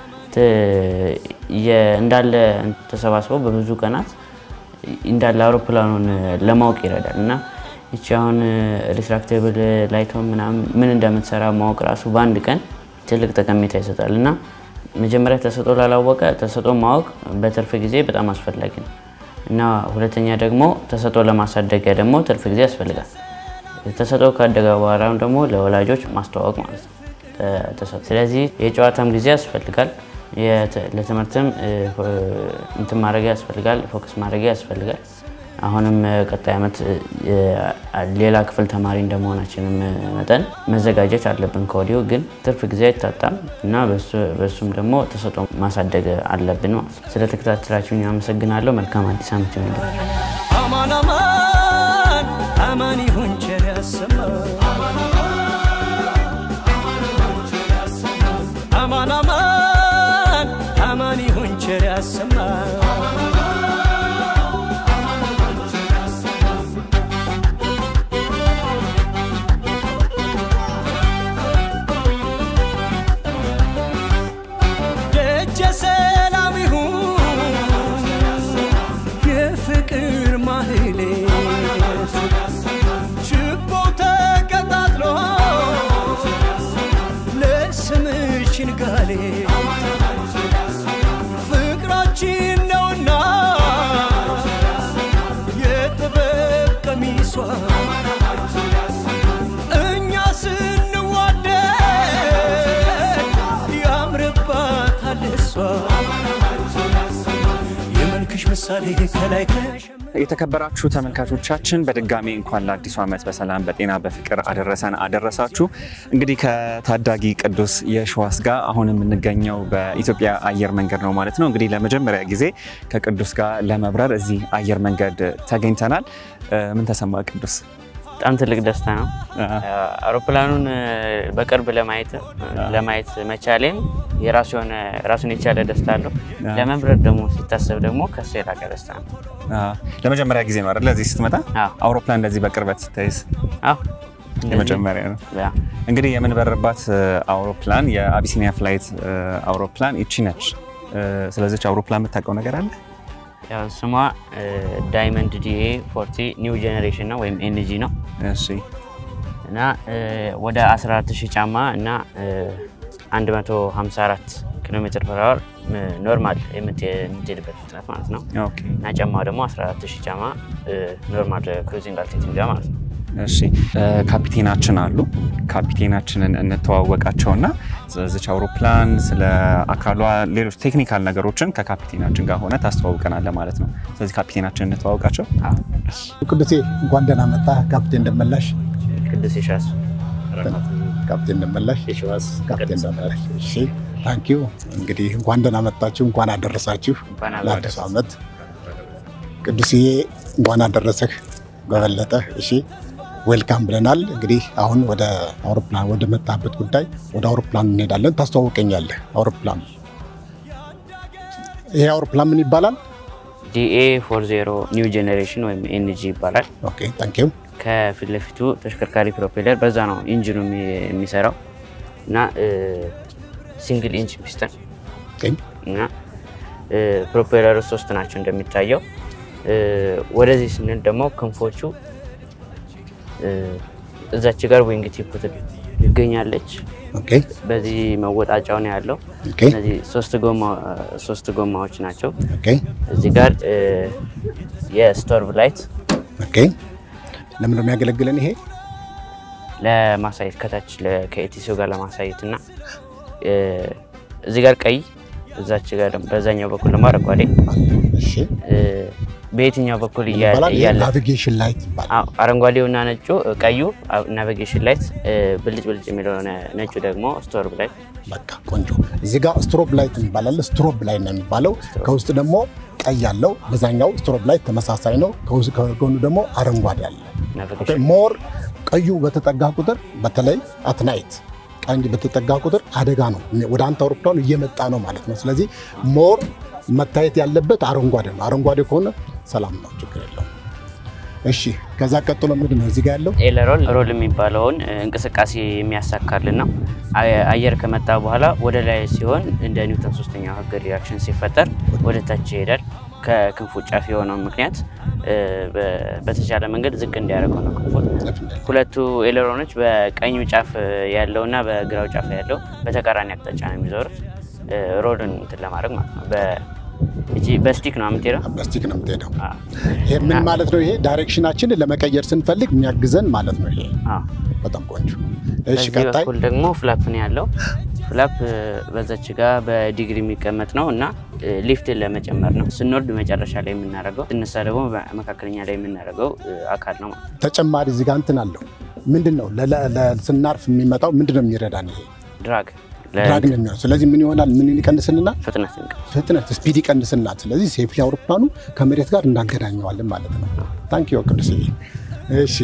እንዳለ ተሰባስበው በብዙ ቀናት እንዳለ አውሮፕላኑን ለማወቅ ይረዳል እና ይቺ አሁን ሪትራክቴብል ላይቶን ምናምን ምን እንደምትሰራ ማወቅ ራሱ በአንድ ቀን ትልቅ ጠቀሜታ ይሰጣል እና መጀመሪያ ተሰጥኦ ላላወቀ ተሰጥኦ ማወቅ በትርፍ ጊዜ በጣም አስፈላጊ ነው እና ሁለተኛ ደግሞ ተሰጥኦ ለማሳደጊያ ደግሞ ትርፍ ጊዜ ያስፈልጋል። ተሰጥኦ ካደገ በኋላም ደግሞ ለወላጆች ማስተዋወቅ ማለት ነው። ስለዚህ የጨዋታም ጊዜ ያስፈልጋል። ለትምህርትም እንትን ማድረጊያ ያስፈልጋል። ፎከስ ማድረጊያ ያስፈልጋል። አሁንም ቀጣይ ዓመት ሌላ ክፍል ተማሪ እንደመሆናችንም መጠን መዘጋጀት አለብን ከወዲሁ። ግን ትርፍ ጊዜ አይታጣም እና በሱም ደግሞ ተሰጥኦ ማሳደግ አለብን ማለት ነው። ስለተከታተላችሁኝ አመሰግናለሁ። መልካም አዲስ ዓመት ይሆንላችሁ። አማን አማን አማን ይሁን ቸር ያሰማን አማን አማን አማን ይሁን ቸር ያሰማን ደጀ ሰላም ይሁን የፍቅር ማህሌት ችቦ ተቀጣጥሎ ለስምሽ ንጋሌ ፍቅራችን ነውና የጥበብ ቀሚሷ እኛ ስንዋደድ ያምርባታል እሷ የመልክሽ ምሳሌ ከላይ ከሸ የተከበራችሁ ተመልካቾቻችን በድጋሚ እንኳን ለአዲሱ ዓመት በሰላም በጤና በፍቅር አደረሰን አደረሳችሁ። እንግዲህ ከታዳጊ ቅዱስ የሸዋስ ጋር አሁን የምንገኘው በኢትዮጵያ አየር መንገድ ነው ማለት ነው። እንግዲህ ለመጀመሪያ ጊዜ ከቅዱስ ጋር ለመብረር እዚህ አየር መንገድ ተገኝተናል። ምን ተሰማ ቅዱስ? በጣም ትልቅ ደስታ ነው። አውሮፕላኑን በቅርብ ለማየት ለማየት መቻሌም የራሱ የሆነ ራሱን የቻለ ደስታ አለው። ለመብረር ደግሞ ሲታሰብ ደግሞ ከሱ የላቀ ደስታ ነው። ለመጀመሪያ ጊዜ ነው አይደል? እዚህ ስትመጣ አዎ። አውሮፕላን እንደዚህ በቅርበት ስታይስ አዎ እንደዚህ- የመጀመሪያ ነው። ያ፣ እንግዲህ የምንበርባት አውሮፕላን የአቢሲኒያ ፍላይት አውሮፕላን ይቺ ነች። ስለዚች አውሮፕላን የምታውቀው ነገር አለ? ያው ስሟ ዳይመንድ ዲኤ ፎርቲ ኒው ጄኔሬሽን ነው ወይም ኤንጂ ነው እሺ እና ወደ 14000 ጫማ እና 154 ኪሎ ሜትር ፐር አወር ኖርማል የምትሄድበት ፍጥነት ማለት ነው ኦኬ እና ጫማው ደግሞ 14000 ጫማ ኖርማል ክሩዚንግ አልቲቲዩድ ጋር ማለት ነው። እሺ እ፣ ካፒቴናችን አሉ። ካፒቴናችንን እንተዋወቃቸውና ስለዚች አውሮፕላን ስለ አካሏ፣ ሌሎች ቴክኒካል ነገሮችን ከካፒቴናችን ጋር ሆነ ታስተዋውቀናለ ማለት ነው። ስለዚህ ካፒቴናችን እንተዋወቃቸው። ቅዱሴ እንኳን ደህና መጣ። ካፕቴን ደመላሽ ቅዱስ የሻስ ካፕቴን ደመላሽ ካፕቴን ደመላሽ። እሺ ታንኪዩ። እንግዲህ እንኳን ደህና መጣችሁ፣ እንኳን አደረሳችሁ እንኳን አብሮ ለአዲሱ ዓመት። ቅዱስዬ እንኳን አደረሰህ በበለጠ። እሺ ዌልካም ብለናል። እንግዲህ አሁን ወደ አውሮፕላን ወደ መጣበት ጉዳይ ወደ አውሮፕላን እንሄዳለን። ታስተዋውቀኛለህ። አውሮፕላን ይሄ አውሮፕላን ምን ይባላል? ዲኤ 40 ኒው ጄኔሬሽን ወይም ኤንጂ ይባላል። ኦኬ ታንኪዩ። ከፊት ለፊቱ ተሽከርካሪ ፕሮፔለር በዛ ነው ኢንጂኑ የሚ- የሚሰራው እና ሲንግል ኢንች ፒስተን ኦኬ እና ፕሮፔለሩ ሶስት ናቸው እንደሚታየው። እ፣ ወደዚህ ስንል ደግሞ ክንፎቹ እ፣ እዛች ጋር ዊንግ ቲፕ ይገኛለች። ኦኬ በዚህ መወጣጫው ነው ያለው። ኦኬ እነዚህ ሶስት ጎማ ሶስት ጎማዎች ናቸው። ኦኬ እዚህ ጋር እ፣ የስቶርቭ ላይት ኦኬ። ለምን ነው የሚያገለግለን ይሄ? ለማሳየት ከታች ለ- ከኤቲሲዮ ጋር ለማሳየት እና እ፣ እዚህ ጋር ቀይ እዛች ጋር ደግሞ በዛኛው በኩል ደግሞ አረንጓዴ እሺ እ፣ በየትኛው በኩል እያ- ይባላል። ይሄ እያለ ናቪጌሽን ላይት ይባላል። አዎ፣ አረንጓዴው እና ነጩ ቀዩ ናቪጌሽን ላይት፣ ብልጭ ብልጭ የሚለው ነ- ነጩ ደግሞ ስቶርቭ ላይት። በቃ ቆንጆ። እዚህ ጋር ስትሮብ ላይት ይባላል። ስትሮብ ላይት ነው የሚባለው። ከውስጥ ደግሞ ቀይ ያለው፣ በዛኛው ስትሮብ ላይት ተመሳሳይ ነው። ከውስጥ ከጎኑ ደግሞ አረንጓዴ አለ። ናቪጌሽን ሞር ቀዩ በተጠጋ ቁጥር በተለይ አትናይት ቀኝ በተጠጋ ቁጥር አደጋ ነው፣ ወደ አንተ አውሮፕላኑ እየመጣ ነው ማለት ነው። ስለዚህ ሞር መታየት ያለበት አረንጓዴ ነው። አረንጓዴ ከሆነ ሰላም ነው፣ ችግር የለውም። እሺ ከዛ ቀጥሎ ምንድን ነው እዚህ ጋር ያለው? ኤለሮል ሮል የሚባለውን እ፣ እንቅስቃሴ የሚያሳካልን ነው። አየ- አየር ከመጣ በኋላ ወደ ላይ ሲሆን እንደ ኒውተን ሶስተኛው ህግ ሪያክሽን ሲፈጠር ወደ ታች ይሄዳል። ከክንፉ ጫፍ የሆነው ምክንያት እ፣ በ- በተቻለ መንገድ ዝቅ እንዲያደርገው ነው ክንፉን። ሁለቱ ኤለሮኖች በቀኙ ጫፍ ያለውና በግራው ጫፍ ያለው በተቃራኒ አቅጣጫ ነው የሚዞሩት እ፣ ሮልን እንትን ለማድረግ ማለት ነው። በ- እቺ በስቲክ ነው የምትሄደው። በስቲክ ነው የምትሄደው። አዎ። ይሄ ምን ማለት ነው? ይሄ ዳይሬክሽናችንን ለመቀየር ስንፈልግ የሚያግዘን ማለት ነው። ይሄ አዎ። በጣም ቆንጆ። እሺ በዚህ ቀጣይ በኩል ደግሞ ፍላፕ ነው ያለው። ፍላፕ እ፣ በዛች ጋር በዲግሪ የሚቀመጥ ነው እና እ፣ ሊፍትን ለመጨመር ነው። ስንወርድ መጨረሻ ላይ የምናደርገው፣ ስነሳ ደግሞ በመካከለኛ ላይ የምናደርገው እ፣ አካል ነው ማለት ነው። ተጨማሪ እዚህ ጋር እንትን አለው። ምንድን ነው ለ- ለ- ስናርፍ የሚመጣው ምንድን ነው የሚረዳን? ይሄ ድራግ ድራግ ነው የሚሆነው። ስለዚህ ምን ይሆናል? ምን ይቀንስልና ፍጥነት እንቅ ፍጥነት ስፒድ ይቀንስናል። ስለዚህ ሴፍሊ አውሮፕላኑ ከመሬት ጋር እናገናኘዋለን ማለት ነው። ታንክ ዩ ቅዱስዬ። እሺ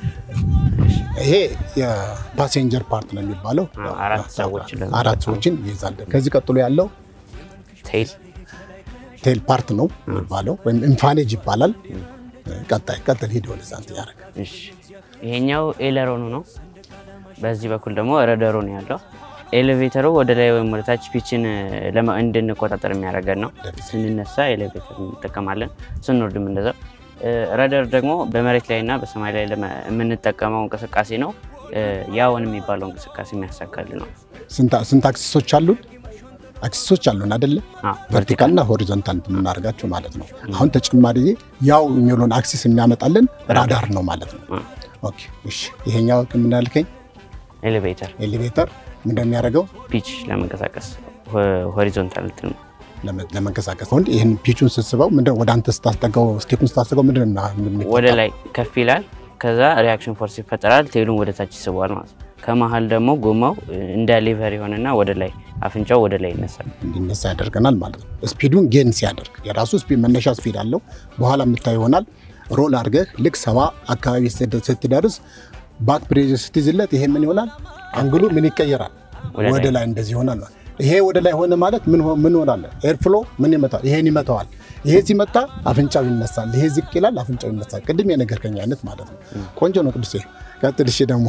ይሄ የፓሴንጀር ፓርት ነው የሚባለው። አዎ፣ አራት ሰዎችን ለመያዝ አራት ሰዎችን ይይዛል። ከዚህ ቀጥሎ ያለው ቴይል ቴል ፓርት ነው የሚባለው ወይም ኢንፋኔጅ ይባላል። ቀጣይ ቀጥል ሂድ ወደዛ እንትን ያደርግ እሺ ይሄኛው ኤለሮኑ ነው። በዚህ በኩል ደግሞ ረደሩ ነው ያለው። ኤሌቬተሩ ወደ ላይ ወይም ወደ ታች ፒችን ለማ- እንድንቆጣጠር የሚያደርገን ነው። ስንነሳ ኤሌቬተር እንጠቀማለን፣ ስንወርድም እንደዛው። ረደር ደግሞ በመሬት ላይ እና በሰማይ ላይ ለመ- የምንጠቀመው እንቅስቃሴ ነው። ያውን የሚባለው እንቅስቃሴ የሚያሳካልን ነው። ስንት አክሲሶች አሉን? አክሲሶች አሉን አይደለ? አዎ፣ ቨርቲካል እና ሆሪዞንታል የምናደርጋቸው ማለት ነው። አሁን ተጨማሪ ያው የሚውለውን አክሲስ የሚያመጣልን ራዳር ነው ማለት ነው። አ፣ ኦኬ እሺ። ይሄኛው ምን ያልከኝ ኤሌቬተር ኤሌቬተር ምንድን ነው የሚያደርገው? ፒች ለመንቀሳቀስ ሆ- ሆሪዞንታል እንትን ነው። ለመ- ለመንቀሳቀስ አሁን ይህን ፒቹን ስትስበው ምንድን ወደ አንተ ስታስጠጋው ስቴፑን ስታስጠጋው ምንድን ነው የሚፈጠረው? ወደ ላይ ከፍ ይላል። ከዛ ሪያክሽን ፎርስ ይፈጠራል። ቴሉን ወደ ታች ይስበዋል ማለት ነው። ከመሀል ደግሞ ጎማው እንደ ሊቨር የሆነና ወደ ላይ አፍንጫው ወደ ላይ ይነሳል። እንዲነሳ ያደርገናል ማለት ነው። ስፒዱን ጌን ሲያደርግ የራሱ ስፒድ መነሻ ስፒድ አለው። በኋላ የምታይ ይሆናል። ሮል አድርገህ ልክ ሰባ አካባቢ ስትደ- ስትደርስ ባክ ፕሬዥር ስትይዝለት ይሄ ምን ይሆናል? አንግሉ ምን ይቀየራል? ወደ ወደ ላይ እንደዚህ ይሆናል ማለት ይሄ ወደ ላይ ሆነ ማለት ምን ሆ- ምን ሆናለ? ኤር ፍሎ ምን ይመታዋል? ይሄን ይመታዋል። ይሄ ሲመታ አፍንጫው ይነሳል። ይሄ ዝቅ ይላል፣ አፍንጫው ይነሳል። ቅድም የነገርከኝ አይነት ማለት ነው። ቆንጆ ነው ቅዱሴ። ቀጥል እሺ። ደግሞ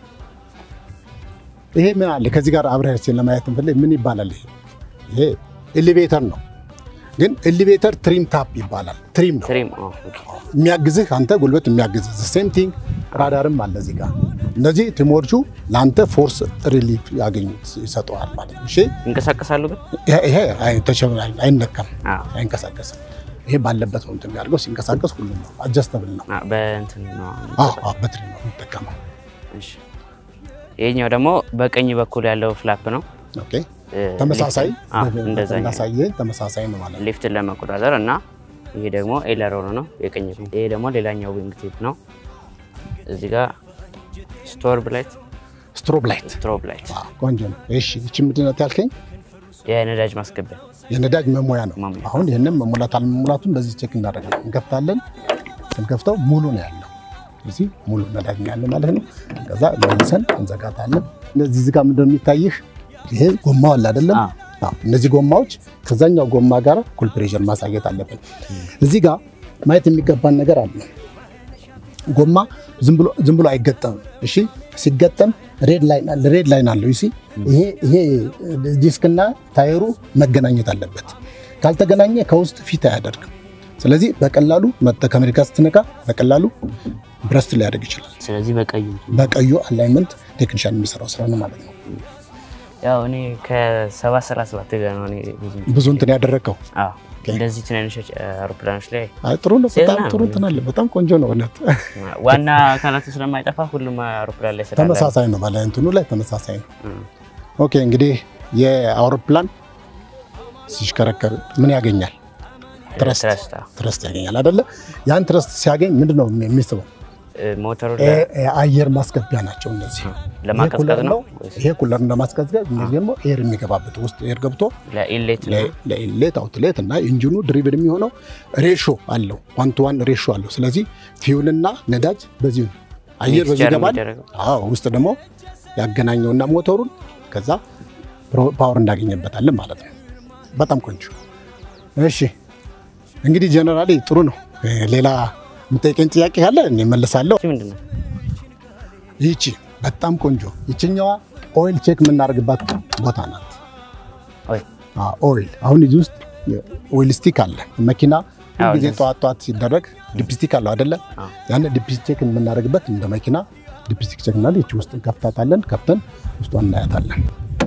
ይሄ ምን አለ ከዚህ ጋር አብረህ እስኪ ለማየት እንፈልግ ምን ይባላል? ይሄ ይሄ ኤሌቬተር ነው። ግን ኤሊቬተር ትሪም ታፕ ይባላል። ትሪም ነው ትሪም ኦ፣ ኦኬ። የሚያግዝህ አንተ ጉልበት የሚያግዝህ ሴም ቲንግ ራዳርም አለ እዚህ ጋር። እነዚህ ቲሞቹ ለአንተ ፎርስ ሪሊፍ ያገኙት ይሰጠዋል ማለት ነው። እሺ ይንቀሳቀሳሉ ግን ይሄ- ይሄ አይ- ተሸ- አይነካም፣ አዎ። አይንቀሳቀስም። ይሄ ባለበት ነው እንትን የሚያደርገው። ሲንቀሳቀስ ሁሉም ነው አጀስተብል ነው። አ፣ በእንትን ነው አዎ አዎ፣ በትሪ ነው የሚጠቀመው። እሺ። ይሄኛው ደግሞ በቀኝ በኩል ያለው ፍላፕ ነው። ኦኬ እ፣ ተመሳሳይ ሊፍት- አ፣ እንደዛኛው እንዳሳየ ተመሳሳይ ነው ማለት ነው። ሊፍትን ለመቆጣጠር እና ይሄ ደግሞ ኤለሮን ነው የቀኝ ጎን። ይሄ ደግሞ ሌላኛው ዊንግ ቲፕ ነው። እዚህ ጋር ስቶር ብላይት ስትሮብ ላይት ስትሮብ ላይት አዎ፣ ቆንጆ ነው። እሺ ይቺ ምንድን ናት ያልከኝ? የነዳጅ ማስገቢያ የነዳጅ መሙያ ነው። መሙያ። አሁን ይህንን መሙላት አለመሙላቱን በዚህ ቼክ እናደርጋለን። እንከፍታለን። ስንከፍተው ሙሉ ነው ያለው። እዚህ ሙሉ ነዳጅ ነው ያለው ማለት ነው። ከዛ መልሰን እንዘጋታለን። እነዚህ እዚህ ጋር ምንድን ነው የሚታይህ? ይሄ ጎማው አለ አይደለም? አዎ። አዎ። እነዚህ ጎማዎች ከዛኛው ጎማ ጋር ኩል ፕሬሸር ማሳየት አለብን። እዚህ ጋር ማየት የሚገባን ነገር አለ። ጎማ ዝም ብሎ ዝም ብሎ አይገጠምም። እሺ ሲገጠም ሬድ ላይን አለ ሬድ ላይን አለው። ይሲ ይሄ ይሄ ዲስክና ታየሩ መገናኘት አለበት። ካልተገናኘ ከውስጥ ፊት አያደርግም። ስለዚህ በቀላሉ መጠ ከአሜሪካ ስትነካ በቀላሉ ብረስት ሊያደርግ ይችላል። ስለዚህ በቀዩ በቀዩ አላይመንት ቴክኒሻን የሚሰራው ስራ ነው ማለት ነው። ያው እኔ ከሰባት ሰራ ሰባት ጋር ነው እኔ ብዙ ብዙ እንትን ያደረግከው አዎ እንደዚህ ትናንሽ አውሮፕላኖች ላይ አይ ጥሩ ነው። ሴና በጣም ጥሩ እንትን አለ። በጣም ቆንጆ ነው እውነት። ዋና አካላቱ ስለማይጠፋ ሁሉም አውሮፕላን ላይ ስላለ ተመሳሳይ ነው ባለ እንትኑ ላይ ተመሳሳይ ነው። እም። ኦኬ እንግዲህ የአውሮፕላን ሲሽከረከር ምን ያገኛል? ትረስት ትረስት አዎ። ትረስት ያገኛል አይደለ? ያን ትረስት ሲያገኝ ምንድን ነው የሚስበው? እ፣ ሞተሩ እ- እ- አየር ማስገቢያ ናቸው እነዚህ። ለማቀዝቀዝ ይሄ ኩለር ነው ይሄ ኩለር ለማስቀዝቀዝ፣ እነዚህ ደግሞ ኤር የሚገባበት ውስጥ ኤር ገብቶ ለኢሌት ነው ለ- ለኢንሌት አውትሌት እና ኢንጂኑ ድሪቭን የሚሆነው ሬሾ አለው፣ ዋን ቱ ዋን ሬሾ አለው። ስለዚህ ፊውልና ነዳጅ በዚህ ነው። አየር በዚህ ሚክስቸር ይገባል። የሚደረገው። አዎ ውስጥ ደግሞ ያገናኘውና ሞተሩን ከዛ ፕሮ- ፓወር እናገኘበታለን ማለት ነው። በጣም ቆንጆ። እሺ እንግዲህ ጀነራሊ ጥሩ ነው። እ፣ ሌላ የምጠይቀኝ ጥያቄ ካለ እኔ እመልሳለሁ። እሺ፣ ምንድን ነው ይቺ በጣም ቆንጆ ይችኛዋ ኦይል ቼክ የምናደርግባት ቦታ ናት። ወይ አዎ፣ ኦይል አሁን እዚህ ውስጥ ኦይል ስቲክ አለ። መኪና አዎ፣ ሁልጊዜ ደስ- ጠዋት ጠዋት ሲደረግ ዲፕስቲክ አለው አይደለ? አዎ። ያን ዲፕስቲክ የምናደርግበት እንደ መኪና ዲፕስቲክ ቼክ እናለ ይቺ ውስጥ እንከፍታታለን። ከፍተን ውስጧን እናያታለን።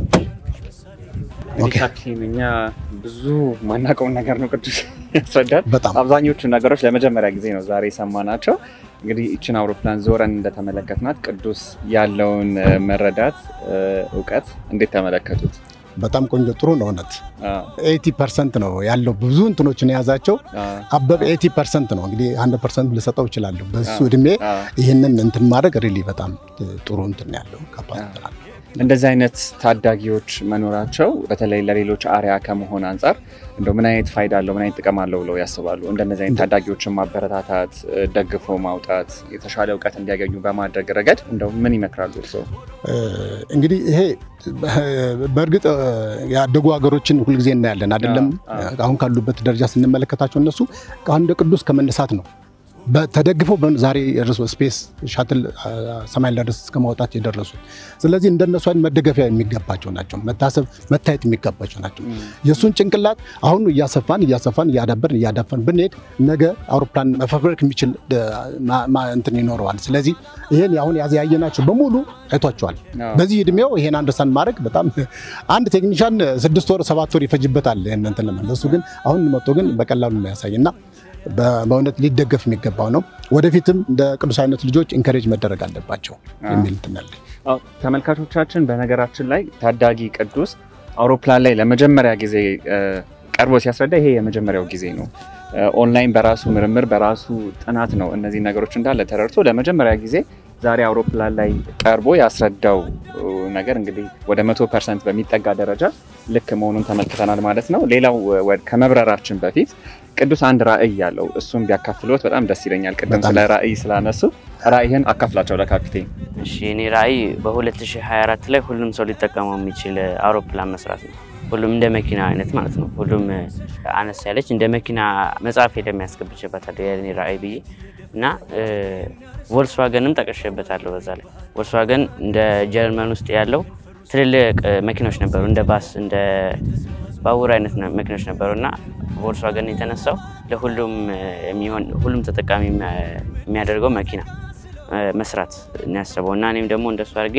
ኦኬ። ሻኪን እኛ ብዙ ማናውቀውን ነገር ነው ቅዱስ ያስረዳል። በጣም አብዛኞቹ ነገሮች ለመጀመሪያ ጊዜ ነው ዛሬ የሰማናቸው። እንግዲህ ይችን አውሮፕላን ዞረን እንደተመለከትናት ቅዱስ ያለውን እ፣ መረዳት እ፣ እውቀት እንዴት ተመለከቱት? በጣም ቆንጆ ጥሩ ነው። እውነት አ፣ ኤቲ ፐርሰንት ነው ያለው ብዙ እንትኖችን የያዛቸው አ፣ አበበ ኤቲ ፐርሰንት ነው እንግዲህ አንድ ፐርሰንት ልሰጠው እችላለሁ። በሱ እድሜ አ። ይህንን እንትን ማድረግ ሪሊ በጣም ጥሩ እንትን ያለው ካፓሲቲ አለው። እንደዚህ አይነት ታዳጊዎች መኖራቸው በተለይ ለሌሎች አርያ ከመሆን አንጻር እንደው ምን አይነት ፋይዳ አለው፣ ምን አይነት ጥቅም አለው ብለው ያስባሉ? እንደነዚህ አይነት ታዳጊዎችን ማበረታታት፣ እ፣ ደግፎ ማውጣት፣ የተሻለ እውቀት እንዲያገኙ በማድረግ ረገድ እንደው ምን ይመክራሉ እርስዎ? እ፣ እንግዲህ ይሄ በእርግጥ እ፣ ያደጉ ሀገሮችን ሁልጊዜ እናያለን አይደለም። አዎ፣ አሁን ካሉበት ደረጃ ስንመለከታቸው እነሱ እንደ ቅዱስ ከመነሳት ነው በ- ተደግፈው በ- ዛሬ የደረሱ ስፔስ ሻትል አ፣ ሰማይ ለደረስ እስከ ማውጣት የደረሱት። ስለዚህ እንደነሱ አይነት መደገፊያ የሚገባቸው ናቸው፣ መታሰብ መታየት የሚገባቸው ናቸው። የእሱን ጭንቅላት አሁኑ እያሰፋን እያሰፋን እያዳበርን እያዳፈን ብንሄድ ነገ አውሮፕላን መፈብረክ የሚችል እ፣ ማ- ማ- እንትን ይኖረዋል። ስለዚህ ይሄን አሁን ያዘ ያየናቸው በሙሉ አይቷቸዋል። አዎ። በዚህ እድሜው ይሄን አንደርስታንድ ማድረግ በጣም አንድ ቴክኒሻን ስድስት ወር ሰባት ወር ይፈጅበታል ይሄን እንትን ለማለት እሱ ግን አሁን መጥቶ ግን በቀላሉ ነው ያሳይ እና በ- በእውነት ሊደገፍ የሚገባው ነው። ወደፊትም እንደ ቅዱስ አይነት ልጆች ኢንከሬጅ መደረግ አለባቸው የሚል እንትን አለኝ። አዎ፣ ተመልካቾቻችን በነገራችን ላይ ታዳጊ ቅዱስ አውሮፕላን ላይ ለመጀመሪያ ጊዜ እ፣ ቀርቦ ሲያስረዳ ይሄ የመጀመሪያው ጊዜ ነው። እ፣ ኦንላይን በራሱ ምርምር በራሱ ጥናት ነው እነዚህ ነገሮች እንዳለ ተረድቶ ለመጀመሪያ ጊዜ ዛሬ አውሮፕላን ላይ ቀርቦ ያስረዳው እ፣ ነገር እንግዲህ ወደ መቶ ፐርሰንት በሚጠጋ ደረጃ ልክ መሆኑን ተመልክተናል ማለት ነው። ሌላው እ፣ ወደ- ከመብረራችን በፊት ቅዱስ አንድ ራዕይ ያለው እሱም ቢያካፍሎት በጣም ደስ ይለኛል። ቅድም በጣም ስለ ራዕይ ስላነሱ ራዕይህን አካፍላቸው ለካፒቴን። እሺ እኔ ራዕይ በ2024 ላይ ሁሉም ሰው ሊጠቀመው የሚችል አውሮፕላን መስራት ነው። ሁሉም እንደ መኪና አይነት ማለት ነው። ሁሉም አነስ ያለች እንደ መኪና መጽሐፍ የሚያስገብችበታል የኔ ራዕይ ብዬ እና ቮልስዋገንም ጠቅሼበታለሁ። በዛ ላይ ቮልስዋገን እንደ ጀርመን ውስጥ ያለው ትልልቅ መኪኖች ነበሩ እንደ ባስ እንደ ባቡር አይነት ነ- መኪኖች ነበሩ እና ቮልስዋገን የተነሳው ለሁሉም እ፣ የሚሆን ሁሉም ተጠቃሚ የሚያ- የሚያደርገው መኪና እ፣ መስራት ነው ያሰበው እና እኔም ደግሞ እንደሱ አድርጌ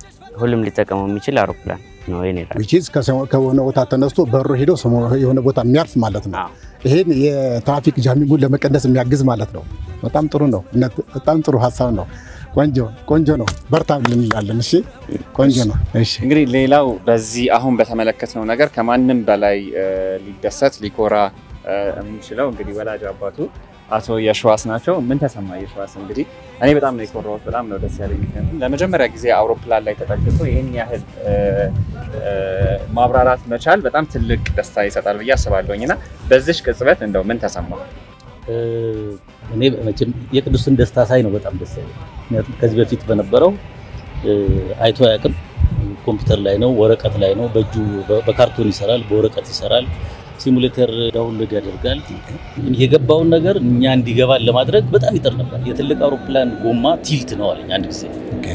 ሁሉም ሊጠቀመው የሚችል አውሮፕላን ነው የኔ ራዕይ። ዊች ኢዝ ከሆነ ቦታ ተነስቶ በሮ ሄዶ ሰሞ- የሆነ ቦታ የሚያርፍ ማለት ነው። አዎ። ይሄን የትራፊክ ጃሚንጉን ለመቀነስ የሚያግዝ ማለት ነው። በጣም ጥሩ ነው። እውነት በጣም ጥሩ ሀሳብ ነው። ቆንጆ ቆንጆ ነው። በርታ እንላለን። እሺ ቆንጆ ነው። እሺ እንግዲህ ሌላው በዚህ አሁን በተመለከትነው ነገር ከማንም በላይ እ፣ ሊደሰት ሊኮራ እ፣ የሚችለው እንግዲህ ወላጅ አባቱ አቶ የሸዋስ ናቸው። ምን ተሰማ የሸዋስ? እንግዲህ እኔ በጣም ነው የኮራሁት፣ በጣም ነው ደስ ያለኝ። ምክንያቱም ለመጀመሪያ ጊዜ አውሮፕላን ላይ ተጠግቶ ይህን ያህል እ፣ እ፣ ማብራራት መቻል በጣም ትልቅ ደስታ ይሰጣል ብዬ አስባለሁኝ እና በዚሽ ቅጽበት እንደው ምን ተሰማ? እ፣ እኔ መቼም የቅዱስን ደስታ ሳይ ነው በጣም ደስ ያለኝ። ምክንያቱም ከዚህ በፊት በነበረው እ፣ አይቶ አያውቅም። ኮምፒውተር ላይ ነው፣ ወረቀት ላይ ነው፣ በእጁ በ- በካርቶን ይሰራል፣ በወረቀት ይሰራል፣ ሲሙሌተር ዳውንሎድ ያደርጋል። የገባውን ነገር እኛ እንዲገባን ለማድረግ በጣም ይጥር ነበር። የትልቅ አውሮፕላን ጎማ ቲልት ነው አለኝ አንድ ጊዜ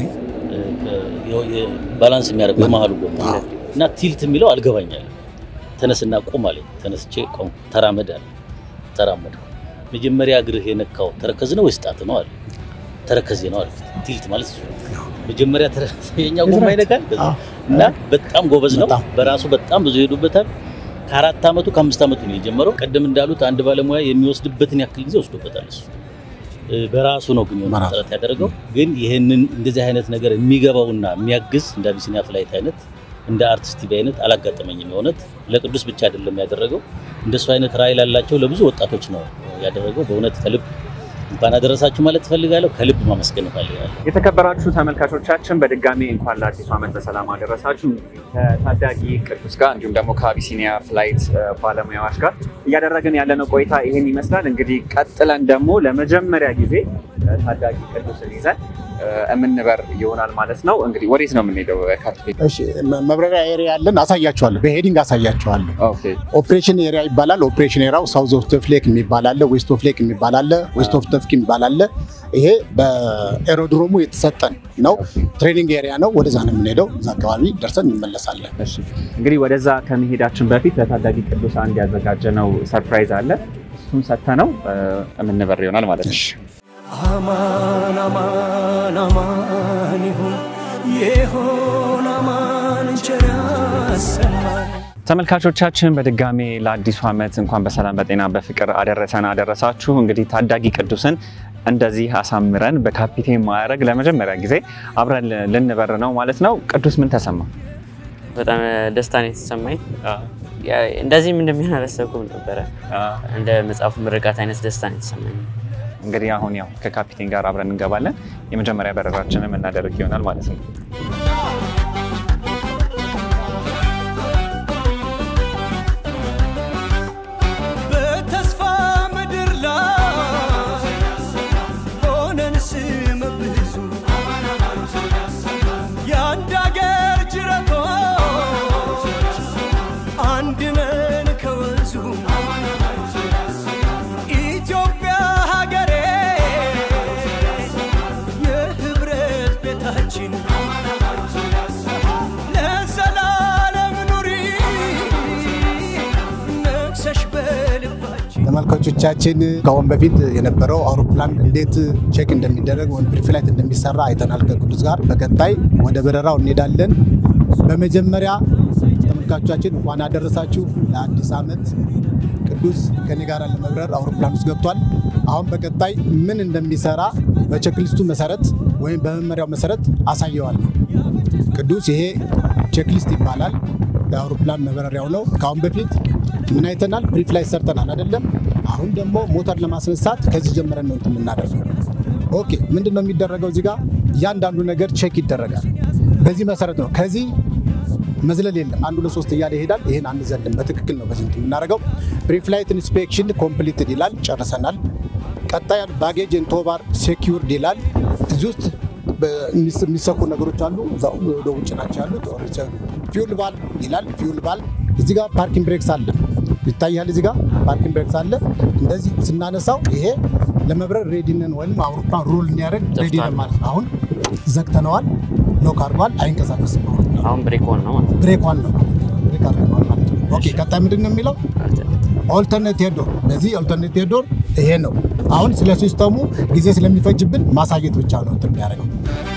እ፣ የ- የ- ባላንስ የሚያደርገው የመሀሉ ጎማ እና ቲልት የሚለው አልገባኛል። ተነስና ቁም አለኝ። ተነስቼ ቆም፣ ተራመድ አለ። ተራመድኩ። መጀመሪያ እግርህ የነካው ተረከዝ ነው ወይስ ጣት ነው አለ። ተረከዜ ነው አለ። ቲልት ማለት እሱ ነው። መጀመሪያ የኛ ጎማ ይነካል ከዛ እና በጣም ጎበዝ ነው። በጣም። በራሱ በጣም ብዙ ይሄዱበታል። ከአራት ዓመቱ ከአምስት ዓመቱ ነው የጀመረው። ቀደም እንዳሉት አንድ ባለሙያ የሚወስድበትን ያክል ጊዜ ወስዶበታል እሱ እ፣ በራሱ ነው ግን የሆነ በራሱ። ጥረት ያደረገው። ግን ይህንን እንደዚህ አይነት ነገር የሚገባውና የሚያግዝ እንደ አቢሲኒያ ፍላይት አይነት እንደ አርቲስት ቲቪ አይነት አላጋጠመኝም። የእውነት ለቅዱስ ብቻ አይደለም ያደረገው፣ እንደሱ አይነት ራዕይ ላላቸው ለብዙ ወጣቶች ነው ያደረገው። በእውነት ከልብ እንኳን አደረሳችሁ ማለት ትፈልጋለሁ። ከልብ ማመስገን እፈልጋለሁ። የተከበራችሁ ተመልካቾቻችን በድጋሚ እንኳን ለአዲሱ ዓመት በሰላም አደረሳችሁ። ከታዳጊ ቅዱስ ጋር እንዲሁም ደግሞ ከአቢሲኒያ ፍላይት እ፣ ባለሙያዎች ጋር እያደረግን ያለነው ቆይታ ይህን ይመስላል። እንግዲህ ቀጥለን ደግሞ ለመጀመሪያ ጊዜ እ፣ ታዳጊ ቅዱስን ይዘን እ፣ የምንበር ይሆናል ማለት ነው። እንግዲህ ወዴት ነው የምንሄደው? ካፕቴን እሺ መ- መብረሪያ ኤሪያ ያለን አሳያችኋለሁ። በሄዲንግ አሳያችኋለሁ። ኦኬ ኦፕሬሽን ኤሪያ ይባላል። ኦፕሬሽን ኤሪያው ሳውዝ ኦፍ ተፍሌክ የሚባል አለ፣ ዌስት ኦፍ ሌክ የሚባል አለ፣ ዌስት ኦፍ ተፍክ የሚባል አለ። ይሄ በኤሮድሮሙ የተሰጠን ነው። ትሬኒንግ ኤሪያ ነው። ወደዛ ነው የምንሄደው። እዛ አካባቢ ደርሰን እንመለሳለን። እሺ እንግዲህ ወደዛ ከመሄዳችን በፊት ለታዳጊ ቅዱስ አንድ ያዘጋጀነው ሰርፕራይዝ አለ። እሱን ሰጥተነው እ፣ የምንበር ይሆናል ማለት ነው። አማን አማን አማን ይሁን የሆን አማን ቸር ያሰማን ተመልካቾቻችን በድጋሜ ለአዲሱ ዓመት እንኳን በሰላም በጤና በፍቅር አደረሰን አደረሳችሁ። እንግዲህ ታዳጊ ቅዱስን እንደዚህ አሳምረን በካፒቴን ማዕረግ ለመጀመሪያ ጊዜ አብረን ልንበር ነው ማለት ነው። ቅዱስ ምን ተሰማ? በጣም ደስታ ነው የተሰማኝ። ያ- እንደዚህም እንደሚሆን አላሰብኩም ነበረ። እንደ መጽሐፉ ምርቃት አይነት ደስታ ነው የተሰማኝ። እንግዲህ አሁን ያው ከካፒቴን ጋር አብረን እንገባለን። የመጀመሪያ በረራችንን የምናደርግ ይሆናል ማለት ነው። በተስፋ ምድር ላይ ሆነን ስም ብዙ የአንድ አገር ጅረቶች አንድ ነን ከወንዙ ኢትዮጵያ ሀገሬ የህብረት ቤታችን ለዘላለም ኑሪ ነግሰሽ በልባችን ተመልካቾቻችን ከአሁን በፊት የነበረው አውሮፕላን እንዴት ቼክ እንደሚደረግ ወይም ፕሪፍላይት እንደሚሰራ አይተናል ከቅዱስ ጋር። በቀጣይ ወደ በረራው እንሄዳለን። በመጀመሪያ ተመልካቾቻችን እንኳን አደረሳችሁ ለአዲስ ዓመት። ቅዱስ ከኔ ጋር ለመብረር አውሮፕላን ውስጥ ገብቷል። አሁን በቀጣይ ምን እንደሚሰራ በቼክሊስቱ መሰረት ወይም በመመሪያው መሰረት አሳየዋለሁ። ቅዱስ ይሄ ቼክሊስት ይባላል። ለአውሮፕላን መበረሪያው ነው። ከአሁን በፊት ምን አይተናል? ፕሪፍላይት ሰርተናል አይደለም? አሁን ደግሞ ሞተር ለማስነሳት ከዚህ ጀምረን ነው እንትን የምናደርገው። ኦኬ፣ ምንድን ነው የሚደረገው? እዚህ ጋር እያንዳንዱ ነገር ቼክ ይደረጋል። በዚህ መሰረት ነው። ከዚህ መዝለል የለም። አንዱ ለሶስት እያለ ይሄዳል። ይህን አንዘልም። በትክክል ነው በዚህ እንትን የምናደርገው። ፕሪፍላይት ኢንስፔክሽን ኮምፕሊትድ ይላል። ጨርሰናል። ቀጣይ ባጌጅ ኤንድ ቶባር ሴኪውርድ ይላል። እዚህ ውስጥ የሚሰኩ ነገሮች አሉ። እዛ ወደ ውጭ ናቸው ያሉት። ፊውል ባል ይላል። ፊውል ባል እዚህ ጋር ፓርኪንግ ብሬክስ አለ ይታያል። እዚህ ጋር ፓርኪንግ ብሬክስ አለ። እንደዚህ ስናነሳው ይሄ ለመብረር ሬዲነን ወይም አውሮፕላን ሮል እንዲያደርግ ሬዲነን ማለት ነው። አሁን ዘግተነዋል። ሎክ አድርጓል። አይንቀሳቀስም። አሁን አሁን ብሬክ ሆን ነው ማለት ነው። ብሬክ ዋን ነው ብሬክ አድርገነዋል ማለት ነው። ኦኬ ቀጣይ ምንድን ነው የሚለው ኦልተርኔት ሄዶር በዚህ ኦልተርኔት ሄዶር ይሄ ነው አሁን ስለ ሲስተሙ ጊዜ ስለሚፈጅብን ማሳየት ብቻ ነው እንትን የሚያደርገው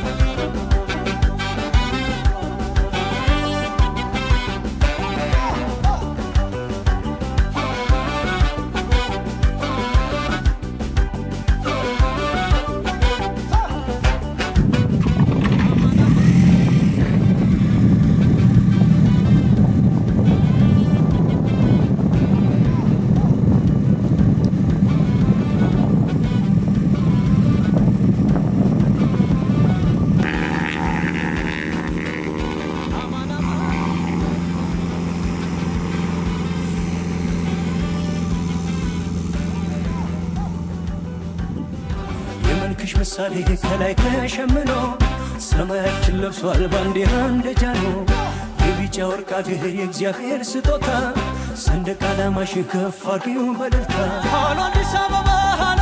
የመልክሽ ምሳሌ ከላይ ተሸምኖ ሰማያችን ለብሷል ባንዲራ እንደ ጃኖ የቢጫ ወርቅ አገር የእግዚአብሔር ስጦታ ሰንደቅ ዓላማሽ ከፍ አድርጊው በደልታ ሃሎ አዲስ አበባ ሃሎ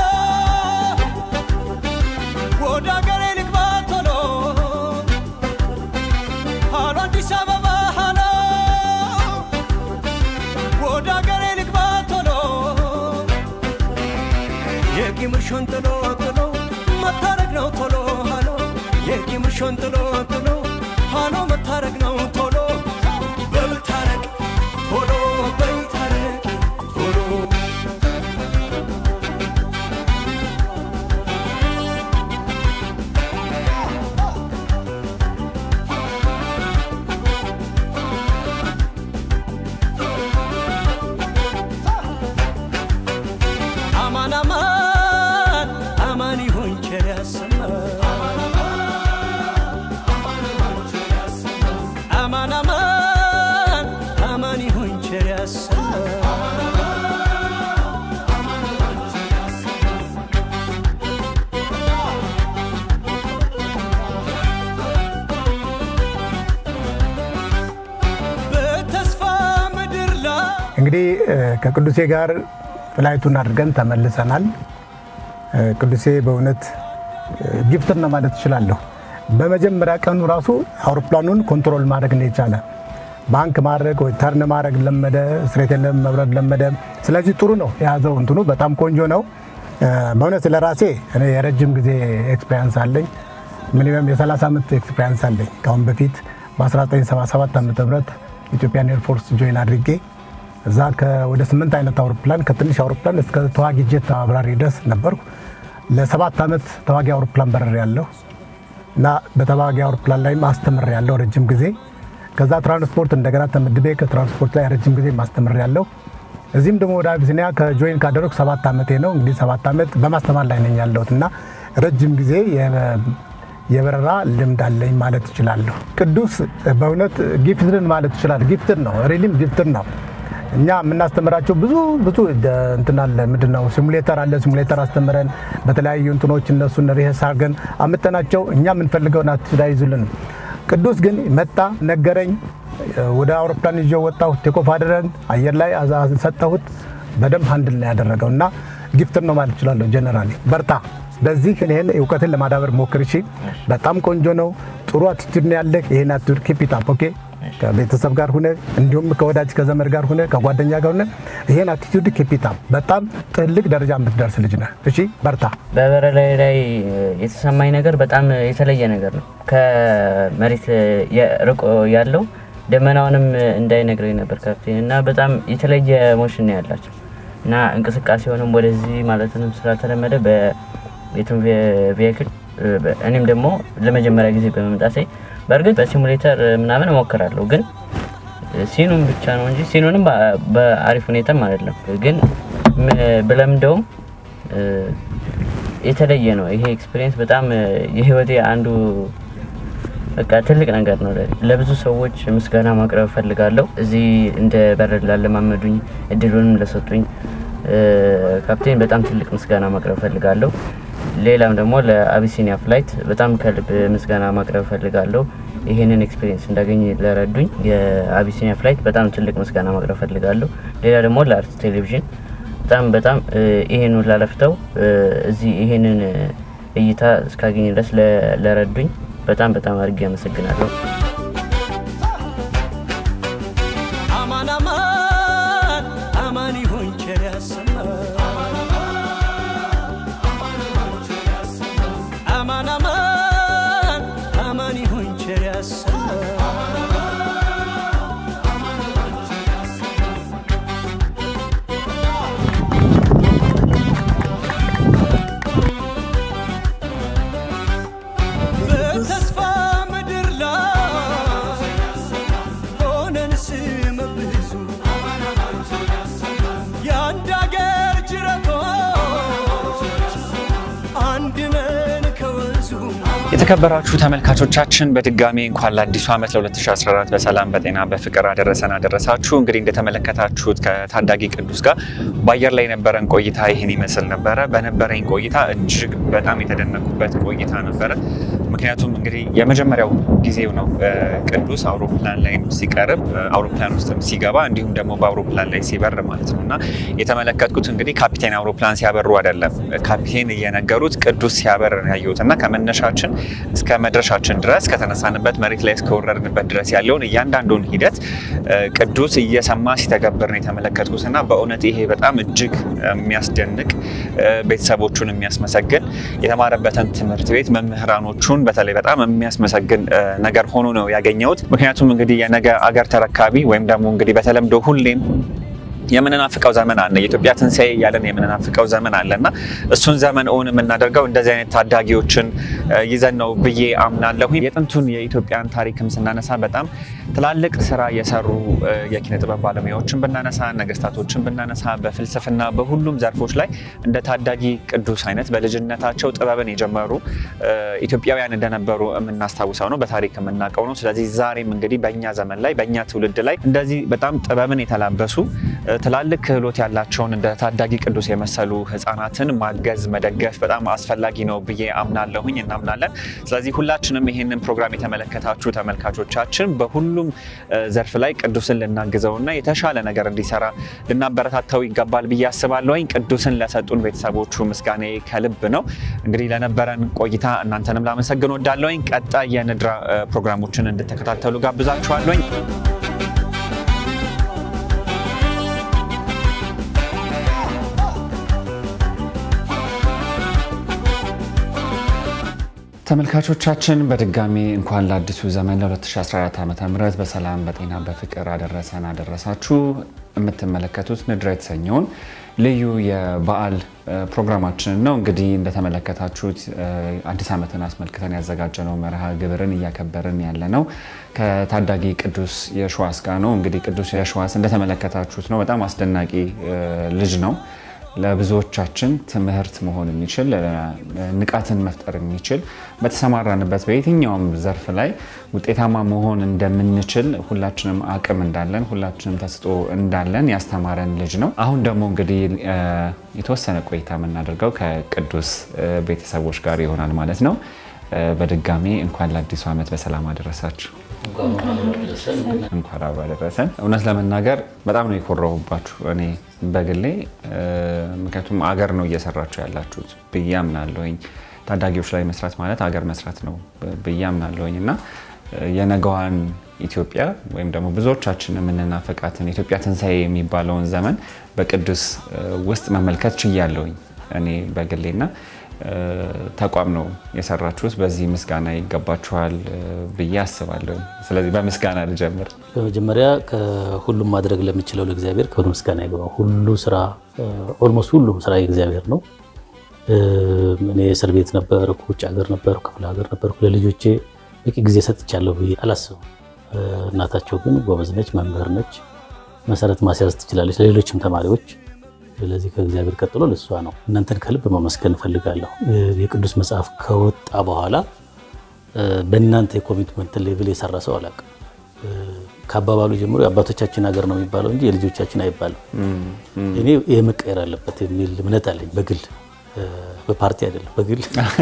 ወደ አገሬ ልግባ ቶሎ ሃሎ አዲስ አበባ ሃሎ ወደ አገሬ ልግባ ቶሎ የቂምሽን ጥሎ ጥሎ መታረቅ ነው ቶሎ ሃሎ የቂምሽን ጥሎ ጥሎ ሃሎ መታረቅ ነው ቶሎ በልታረቅ ቶሎ በይታረቅ ቶሎ አማን አማን አማን ይሁን ቸር ያሰማን አማን አማን አማን ይሁን ቸር ያሰማን በተስፋ ምድር ላይ እንግዲህ እ፣ ከቅዱሴ ጋር ፍላይቱን አድርገን ተመልሰናል። እ፣ ቅዱሴ በእውነት እ፣ ጊፍትር ነው ማለት እችላለሁ። በመጀመሪያ ቀኑ ራሱ አውሮፕላኑን ኮንትሮል ማድረግ ነው የቻለ። ባንክ ማድረግ ወይ ተርን ማድረግ ለመደ፣ ስትሬት መብረር ለመደ። ስለዚህ ጥሩ ነው የያዘው እንትኑ በጣም ቆንጆ ነው። እ፣ በእውነት ለራሴ እኔ የረጅም ጊዜ ኤክስፔሪንስ አለኝ። ሚኒመም የ30 ዓመት ኤክስፔሪንስ አለኝ። ከአሁን በፊት በ1977 ዓ ም ኢትዮጵያን ኤርፎርስ ጆይን አድርጌ እዛ ወደ ስምንት አይነት አውሮፕላን ከትንሽ አውሮፕላን እስከ ተዋጊ ጀት አብራሪ ድረስ ነበርኩ። ለሰባት ዓመት ተዋጊ አውሮፕላን በረር ያለሁ እና በተዋጊ አውሮፕላን ላይም አስተምር ያለው ረጅም ጊዜ። ከዛ ትራንስፖርት እንደገና ተመድቤ ከትራንስፖርት ላይ ረጅም ጊዜ ማስተምር ያለው። እዚህም ደግሞ ወደ አቢሲኒያ ከጆይን ካደረኩ ሰባት ዓመቴ ነው። እንግዲህ ሰባት ዓመት በማስተማር ላይ ነኝ ያለሁት እና ረጅም ጊዜ የ- የበረራ ልምድ አለኝ ማለት እችላለሁ። ቅዱስ በእውነት ጊፍትድን ማለት ይችላል። ጊፍትድ ነው፣ ሪሊም ጊፍትድ ነው። እኛ የምናስተምራቸው ብዙ ብዙ ደ- እንትን አለ ምንድን ነው ሲሙሌተር አለ። ሲሙሌተር አስተምረን በተለያዩ እንትኖች እነሱን ሪሄርስ አድርገን አምጠናቸው እኛ የምንፈልገውን አትዳ አይዙልንም። ቅዱስ ግን መጣ፣ ነገረኝ፣ ወደ አውሮፕላን ይዤው ወጣሁ። ቴኮፍ አድረን አየር ላይ አዛ- ሰጠሁት። በደንብ ሀንድል ነው ያደረገው እና ጊፍትድ ነው ማለት እችላለሁ። ጀነራሊ በርታ፣ በዚህ ይህን እውቀትን ለማዳበር ሞክር። እሺ፣ በጣም ቆንጆ ነው። ጥሩ አቲቱድ ነው ያለህ። ይህን አቲቱድ ኪፕ ኢት አፕ ኦኬ ከቤተሰብ ጋር ሁነ እንዲሁም ከወዳጅ ከዘመድ ጋር ሁነ ከጓደኛ ጋር ሁነ ይሄን አቲቲዩድ ኪፒታ በጣም ትልቅ ደረጃ የምትደርስ ልጅ ነህ። እሺ በርታ። በበረራ ላይ የተሰማኝ ነገር በጣም የተለየ ነገር ነው። ከመሬት ርቆ ያለው ደመናውንም እንዳይነግረኝ ነበር ካፕቴን እና በጣም የተለየ ሞሽን ነው ያላቸው እና እንቅስቃሴውንም ወደዚህ ማለትንም ስላልተለመደ በየትም ቬክል እኔም ደግሞ ለመጀመሪያ ጊዜ በመምጣቴ በእርግጥ በሲሙሌተር ምናምን እሞክራለሁ ግን ሲኑን ብቻ ነው እንጂ ሲኑንም በ- በአሪፍ ሁኔታም አይደለም። ግን ም- ብለምደውም እ፣ የተለየ ነው። ይሄ ኤክስፒሪየንስ በጣም እ፣ የህይወቴ አንዱ በቃ ትልቅ ነገር ነው። ለኔ። ለብዙ ሰዎች ምስጋና ማቅረብ እፈልጋለሁ። እዚህ እንደ በረድ ላለማመዱኝ እድሉንም ለሰጡኝ እ፣ ካፕቴን በጣም ትልቅ ምስጋና ማቅረብ እፈልጋለሁ። ሌላም ደግሞ ለአቢሲኒያ ፍላይት በጣም ከልብ ምስጋና ማቅረብ እፈልጋለሁ። ይሄንን ኤክስፒሪየንስ እንዳገኝ ለረዱኝ የአቢሲኒያ ፍላይት በጣም ትልቅ ምስጋና ማቅረብ እፈልጋለሁ። ሌላ ደግሞ ለአርት ቴሌቪዥን በጣም በጣም እ፣ ይሄን ሁላ ለፍተው እ፣ እዚህ ይሄንን እ፣ እይታ እስካገኝ ድረስ ለ- ለረዱኝ በጣም በጣም አድርጌ አመሰግናለሁ። አማን አማን የተከበራችሁ ተመልካቾቻችን በድጋሚ እንኳን ለአዲሱ ዓመት ለ2014 በሰላም በጤና በፍቅር አደረሰን አደረሳችሁ። እንግዲህ እንደተመለከታችሁት ከታዳጊ ቅዱስ ጋር በአየር ላይ የነበረን ቆይታ ይህን ይመስል ነበረ። በነበረኝ ቆይታ እጅግ በጣም የተደነኩበት ቆይታ ነበረ። ምክንያቱም እንግዲህ የመጀመሪያው ጊዜው ነው ቅዱስ አውሮፕላን ላይ ሲቀርብ አውሮፕላን ውስጥም ሲገባ እንዲሁም ደግሞ በአውሮፕላን ላይ ሲበር ማለት ነው እና የተመለከትኩት እንግዲህ ካፒቴን አውሮፕላን ሲያበሩ አይደለም ካፒቴን እየነገሩት ቅዱስ ሲያበር ያየሁት እና ከመነሻችን እስከ መድረሻችን ድረስ ከተነሳንበት መሬት ላይ እስከወረድንበት ድረስ ያለውን እያንዳንዱን ሂደት ቅዱስ እየሰማ ሲተገብር ነው የተመለከትኩት እና በእውነት ይሄ በጣም እጅግ የሚያስደንቅ ቤተሰቦቹን የሚያስመሰግን የተማረበትን ትምህርት ቤት መምህራኖቹን በተለይ በጣም የሚያስመሰግን ነገር ሆኖ ነው ያገኘሁት። ምክንያቱም እንግዲህ የነገ አገር ተረካቢ ወይም ደግሞ እንግዲህ በተለምዶ ሁሌም የምንናፍቀው ዘመን አለ። የኢትዮጵያ ትንሣኤ እያለን የምንናፍቀው ዘመን አለ እና እሱን ዘመን እውን የምናደርገው እንደዚህ አይነት ታዳጊዎችን ይዘን ነው ብዬ አምናለሁ። የጥንቱን የኢትዮጵያን ታሪክም ስናነሳ በጣም ትላልቅ ስራ የሰሩ የኪነ ጥበብ ባለሙያዎችን ብናነሳ፣ ነገስታቶችን ብናነሳ፣ በፍልስፍና በሁሉም ዘርፎች ላይ እንደ ታዳጊ ቅዱስ አይነት በልጅነታቸው ጥበብን የጀመሩ ኢትዮጵያውያን እንደነበሩ የምናስታውሰው ነው፣ በታሪክ የምናውቀው ነው። ስለዚህ ዛሬም እንግዲህ በእኛ ዘመን ላይ በእኛ ትውልድ ላይ እንደዚህ በጣም ጥበብን የተላበሱ ትላልቅ ክህሎት ያላቸውን እንደ ታዳጊ ቅዱስ የመሰሉ ህፃናትን ማገዝ መደገፍ በጣም አስፈላጊ ነው ብዬ አምናለሁኝ እናምናለን። ስለዚህ ሁላችንም ይህንን ፕሮግራም የተመለከታችሁ ተመልካቾቻችን በሁሉም ዘርፍ ላይ ቅዱስን ልናግዘውና የተሻለ ነገር እንዲሰራ ልናበረታታው ይገባል ብዬ አስባለሁኝ። ቅዱስን ለሰጡን ቤተሰቦቹ ምስጋኔ ከልብ ነው። እንግዲህ ለነበረን ቆይታ እናንተንም ላመሰግን ወዳለሁኝ። ቀጣይ የንድራ ፕሮግራሞችን እንድትከታተሉ ጋብዛችኋለሁኝ። ተመልካቾቻችን በድጋሚ እንኳን ለአዲሱ ዘመን ለ2014 ዓ ም በሰላም በጤና በፍቅር አደረሰን አደረሳችሁ። የምትመለከቱት ንድራ የተሰኘውን ልዩ የበዓል ፕሮግራማችንን ነው። እንግዲህ እንደተመለከታችሁት አዲስ ዓመትን አስመልክተን ያዘጋጀነው መርሃ ግብርን እያከበርን ያለ ነው ከታዳጊ ቅዱስ የሸዋስ ጋር ነው። እንግዲህ ቅዱስ የሸዋስ እንደተመለከታችሁት ነው። በጣም አስደናቂ ልጅ ነው። ለብዙዎቻችን ትምህርት መሆን የሚችል ንቃትን መፍጠር የሚችል በተሰማራንበት በየትኛውም ዘርፍ ላይ ውጤታማ መሆን እንደምንችል ሁላችንም አቅም እንዳለን ሁላችንም ተስጦ እንዳለን ያስተማረን ልጅ ነው። አሁን ደግሞ እንግዲህ የተወሰነ ቆይታ የምናደርገው ከቅዱስ ቤተሰቦች ጋር ይሆናል ማለት ነው። በድጋሚ እንኳን ለአዲሱ ዓመት በሰላም አደረሳችሁ። እንኳን አብሮ አደረሰን። እውነት ለመናገር በጣም ነው የኮራሁባችሁ እኔ በግሌ ምክንያቱም አገር ነው እየሰራችሁ ያላችሁት ብዬ አምናለሁኝ። ታዳጊዎች ላይ መስራት ማለት አገር መስራት ነው ብዬ አምናለሁኝ እና የነገዋን ኢትዮጵያ ወይም ደግሞ ብዙዎቻችን የምንናፈቃትን የኢትዮጵያ ትንሣኤ የሚባለውን ዘመን በቅዱስ ውስጥ መመልከት ችያለሁኝ እኔ በግሌና ተቋም ነው የሰራችሁት። በዚህ ምስጋና ይገባችኋል ብዬ አስባለሁ። ስለዚህ በምስጋና ልጀምር። በመጀመሪያ ከሁሉም ማድረግ ለሚችለው ለእግዚአብሔር ክብር ምስጋና ይገባው። ሁሉ ስራ ኦልሞስት ሁሉም ስራ የእግዚአብሔር ነው። እኔ እስር ቤት ነበርኩ፣ ውጭ ሀገር ነበርኩ፣ ክፍለ ሀገር ነበርኩ። ለልጆቼ በቂ ጊዜ ሰጥቻለሁ ብዬ አላስብም። እናታቸው ግን ጎበዝ ነች፣ መምህር ነች፣ መሰረት ማስያዝ ትችላለች ለሌሎችም ተማሪዎች ስለዚህ ከእግዚአብሔር ቀጥሎ ለእሷ ነው። እናንተን ከልብ ማመስገን እፈልጋለሁ። የቅዱስ መጽሐፍ ከወጣ በኋላ በእናንተ የኮሚትመንት ሌቭል የሰራ ሰው አላውቅም። ከአባባሉ ጀምሮ የአባቶቻችን ሀገር ነው የሚባለው እንጂ የልጆቻችን አይባልም። እኔ ይህ መቀየር አለበት የሚል እምነት አለኝ። በግል በፓርቲ አይደለም፣ በግል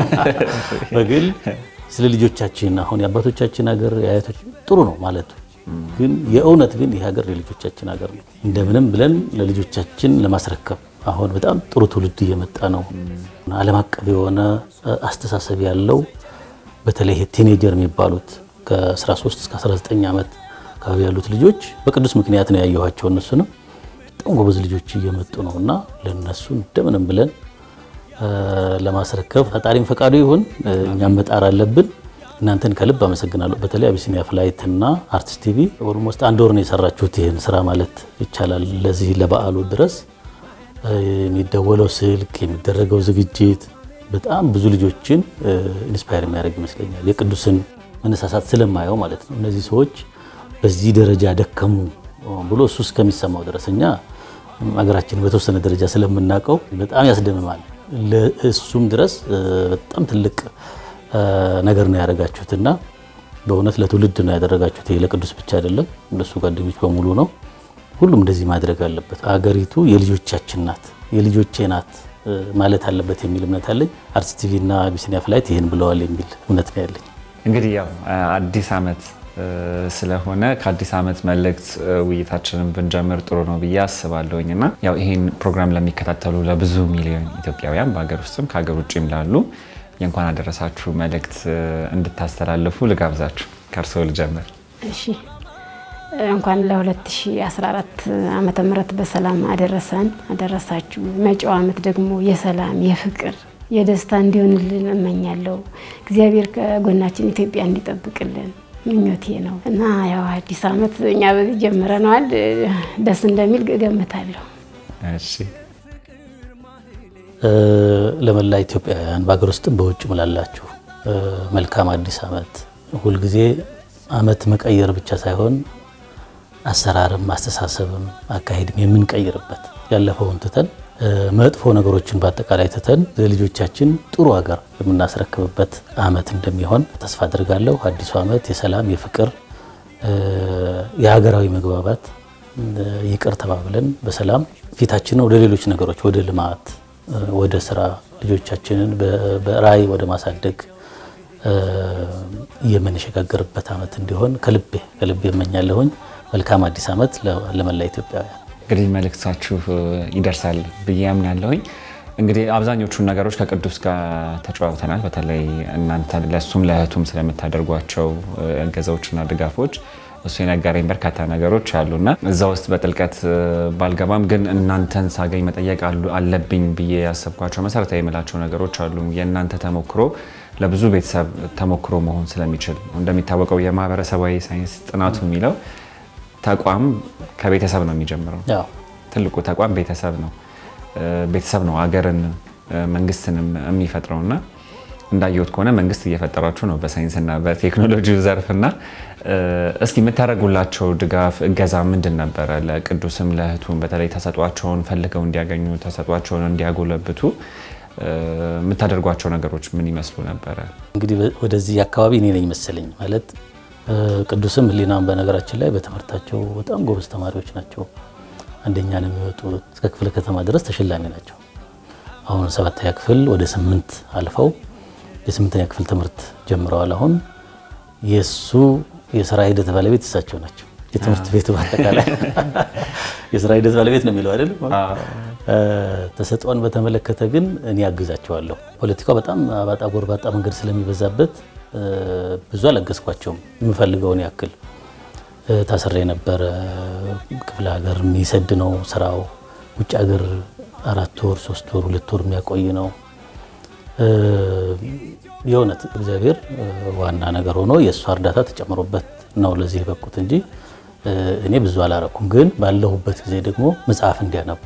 በግል ስለ ልጆቻችን አሁን የአባቶቻችን ሀገር የአያቶች ጥሩ ነው ማለቱ ግን የእውነት ግን ይህ ሀገር የልጆቻችን ሀገር ነው። እንደምንም ብለን ለልጆቻችን ለማስረከብ አሁን በጣም ጥሩ ትውልድ እየመጣ ነው። ዓለም አቀፍ የሆነ አስተሳሰብ ያለው በተለይ ቲኔጀር የሚባሉት ከ13 እስከ 19 ዓመት አካባቢ ያሉት ልጆች በቅዱስ ምክንያት ነው ያየኋቸው። እነሱንም በጣም ጎበዝ ልጆች እየመጡ ነው እና ለእነሱ እንደምንም ብለን ለማስረከብ ፈጣሪም ፈቃዱ ይሁን እኛም መጣር አለብን። እናንተን ከልብ አመሰግናለሁ። በተለይ አቢሲኒያ ፍላይት እና አርቲስት ቲቪ ኦልሞስት አንድ ወር ነው የሰራችሁት ይህን ስራ ማለት ይቻላል። ለዚህ ለበዓሉ ድረስ የሚደወለው ስልክ፣ የሚደረገው ዝግጅት በጣም ብዙ ልጆችን ኢንስፓየር የሚያደርግ ይመስለኛል። የቅዱስን መነሳሳት ስለማየው ማለት ነው። እነዚህ ሰዎች በዚህ ደረጃ ደከሙ ብሎ እሱ እስከሚሰማው ድረስ እኛ ሀገራችን በተወሰነ ደረጃ ስለምናውቀው በጣም ያስደምማል። ለእሱም ድረስ በጣም ትልቅ ነገር ነው ያደረጋችሁትና በእውነት ለትውልድ ነው ያደረጋችሁት። ይሄ ለቅዱስ ብቻ አይደለም፣ እንደሱ ጓደኞች በሙሉ ነው። ሁሉም እንደዚህ ማድረግ አለበት። አገሪቱ የልጆቻችን ናት፣ የልጆቼ ናት ማለት አለበት የሚል እምነት አለኝ። አርትስ ቲቪ እና አቢሲኒያ ፍላይት ይህን ብለዋል የሚል እምነት ነው ያለኝ። እንግዲህ ያው አዲስ ዓመት ስለሆነ ከአዲስ ዓመት መልእክት ውይይታችንን ብንጀምር ጥሩ ነው ብዬ አስባለሁኝ እና ያው ይህን ፕሮግራም ለሚከታተሉ ለብዙ ሚሊዮን ኢትዮጵያውያን በሀገር ውስጥም ከሀገር ውጭም ላሉ የእንኳን አደረሳችሁ መልእክት እንድታስተላልፉ ልጋብዛችሁ። ከእርስዎ ልጀምር። እሺ እንኳን ለ2014 ዓመተ ምህረት በሰላም አደረሰን አደረሳችሁ። መጪው ዓመት ደግሞ የሰላም የፍቅር የደስታ እንዲሆንልን እመኛለሁ። እግዚአብሔር ከጎናችን ኢትዮጵያ እንዲጠብቅልን ምኞቴ ነው እና ያው አዲስ ዓመት እኛ በዚህ ጀምረነዋል። ደስ እንደሚል እገምታለሁ። እሺ ለመላ ኢትዮጵያውያን በሀገር ውስጥም በውጭም ላላችሁ መልካም አዲስ ዓመት። ሁልጊዜ ዓመት መቀየር ብቻ ሳይሆን አሰራርም፣ አስተሳሰብም፣ አካሄድም የምንቀይርበት ያለፈውን ትተን መጥፎ ነገሮችን በአጠቃላይ ትተን ለልጆቻችን ጥሩ ሀገር የምናስረክብበት ዓመት እንደሚሆን ተስፋ አድርጋለሁ። አዲሱ ዓመት የሰላም የፍቅር፣ የሀገራዊ መግባባት ይቅር ተባብለን በሰላም ፊታችንን ወደ ሌሎች ነገሮች ወደ ልማት ወደ ስራ ልጆቻችንን በራዕይ ወደ ማሳደግ የምንሸጋገርበት ዓመት እንዲሆን ከልቤ ከልቤ እመኛለሁኝ። መልካም አዲስ ዓመት ለመላ ኢትዮጵያውያን። እንግዲህ መልእክታችሁ ይደርሳል ብዬ አምናለሁኝ። እንግዲህ አብዛኞቹን ነገሮች ከቅዱስ ጋር ተጨዋውተናል። በተለይ እናንተ ለእሱም ለእህቱም ስለምታደርጓቸው እገዛዎችና ድጋፎች እሱ የነገረኝ በርካታ ነገሮች አሉና እዛ ውስጥ በጥልቀት ባልገባም ግን እናንተን ሳገኝ መጠየቅ አለብኝ ብዬ ያሰብኳቸው መሰረታዊ የምላቸው ነገሮች አሉ። የእናንተ ተሞክሮ ለብዙ ቤተሰብ ተሞክሮ መሆን ስለሚችል እንደሚታወቀው የማህበረሰባዊ ሳይንስ ጥናቱ የሚለው ተቋም ከቤተሰብ ነው የሚጀምረው። ትልቁ ተቋም ቤተሰብ ነው። ቤተሰብ ነው አገርን መንግስትንም የሚፈጥረውና እንዳየሁት ከሆነ መንግስት እየፈጠራችሁ ነው በሳይንስና በቴክኖሎጂ ዘርፍና እስኪ የምታደርጉላቸው ድጋፍ እገዛ ምንድን ነበረ? ለቅዱስም ለእህቱም በተለይ ተሰጧቸውን ፈልገው እንዲያገኙ ተሰጧቸውን እንዲያጎለብቱ የምታደርጓቸው ነገሮች ምን ይመስሉ ነበረ? እንግዲህ ወደዚህ አካባቢ እኔ ነኝ መሰለኝ ማለት ቅዱስም ህሊናም በነገራችን ላይ በትምህርታቸው በጣም ጎበዝ ተማሪዎች ናቸው። አንደኛ ነው የሚወጡት። እስከ ክፍለ ከተማ ድረስ ተሸላሚ ናቸው። አሁን ሰባተኛ ክፍል ወደ ስምንት አልፈው የስምንተኛ ክፍል ትምህርት ጀምረዋል። አሁን የእሱ የስራ ሂደት ባለቤት እሳቸው ናቸው። የትምህርት ቤቱ በአጠቃላይ የስራ ሂደት ባለቤት ነው የሚለው አይደለም። ተሰጥኦን በተመለከተ ግን እኔ አግዛቸዋለሁ። ፖለቲካው በጣም አባጣ ጎርባጣ መንገድ ስለሚበዛበት ብዙ አላገዝኳቸውም። የምፈልገውን ያክል ታስሬ ነበረ። ክፍለ ሀገር የሚሰድ ነው ስራው። ውጭ ሀገር አራት ወር ሶስት ወር ሁለት ወር የሚያቆይ ነው። የእውነት እግዚአብሔር ዋና ነገር ሆኖ የእሷ እርዳታ ተጨምሮበት ነው ለዚህ የበቁት እንጂ እኔ ብዙ አላረኩም። ግን ባለሁበት ጊዜ ደግሞ መጽሐፍ እንዲያነቡ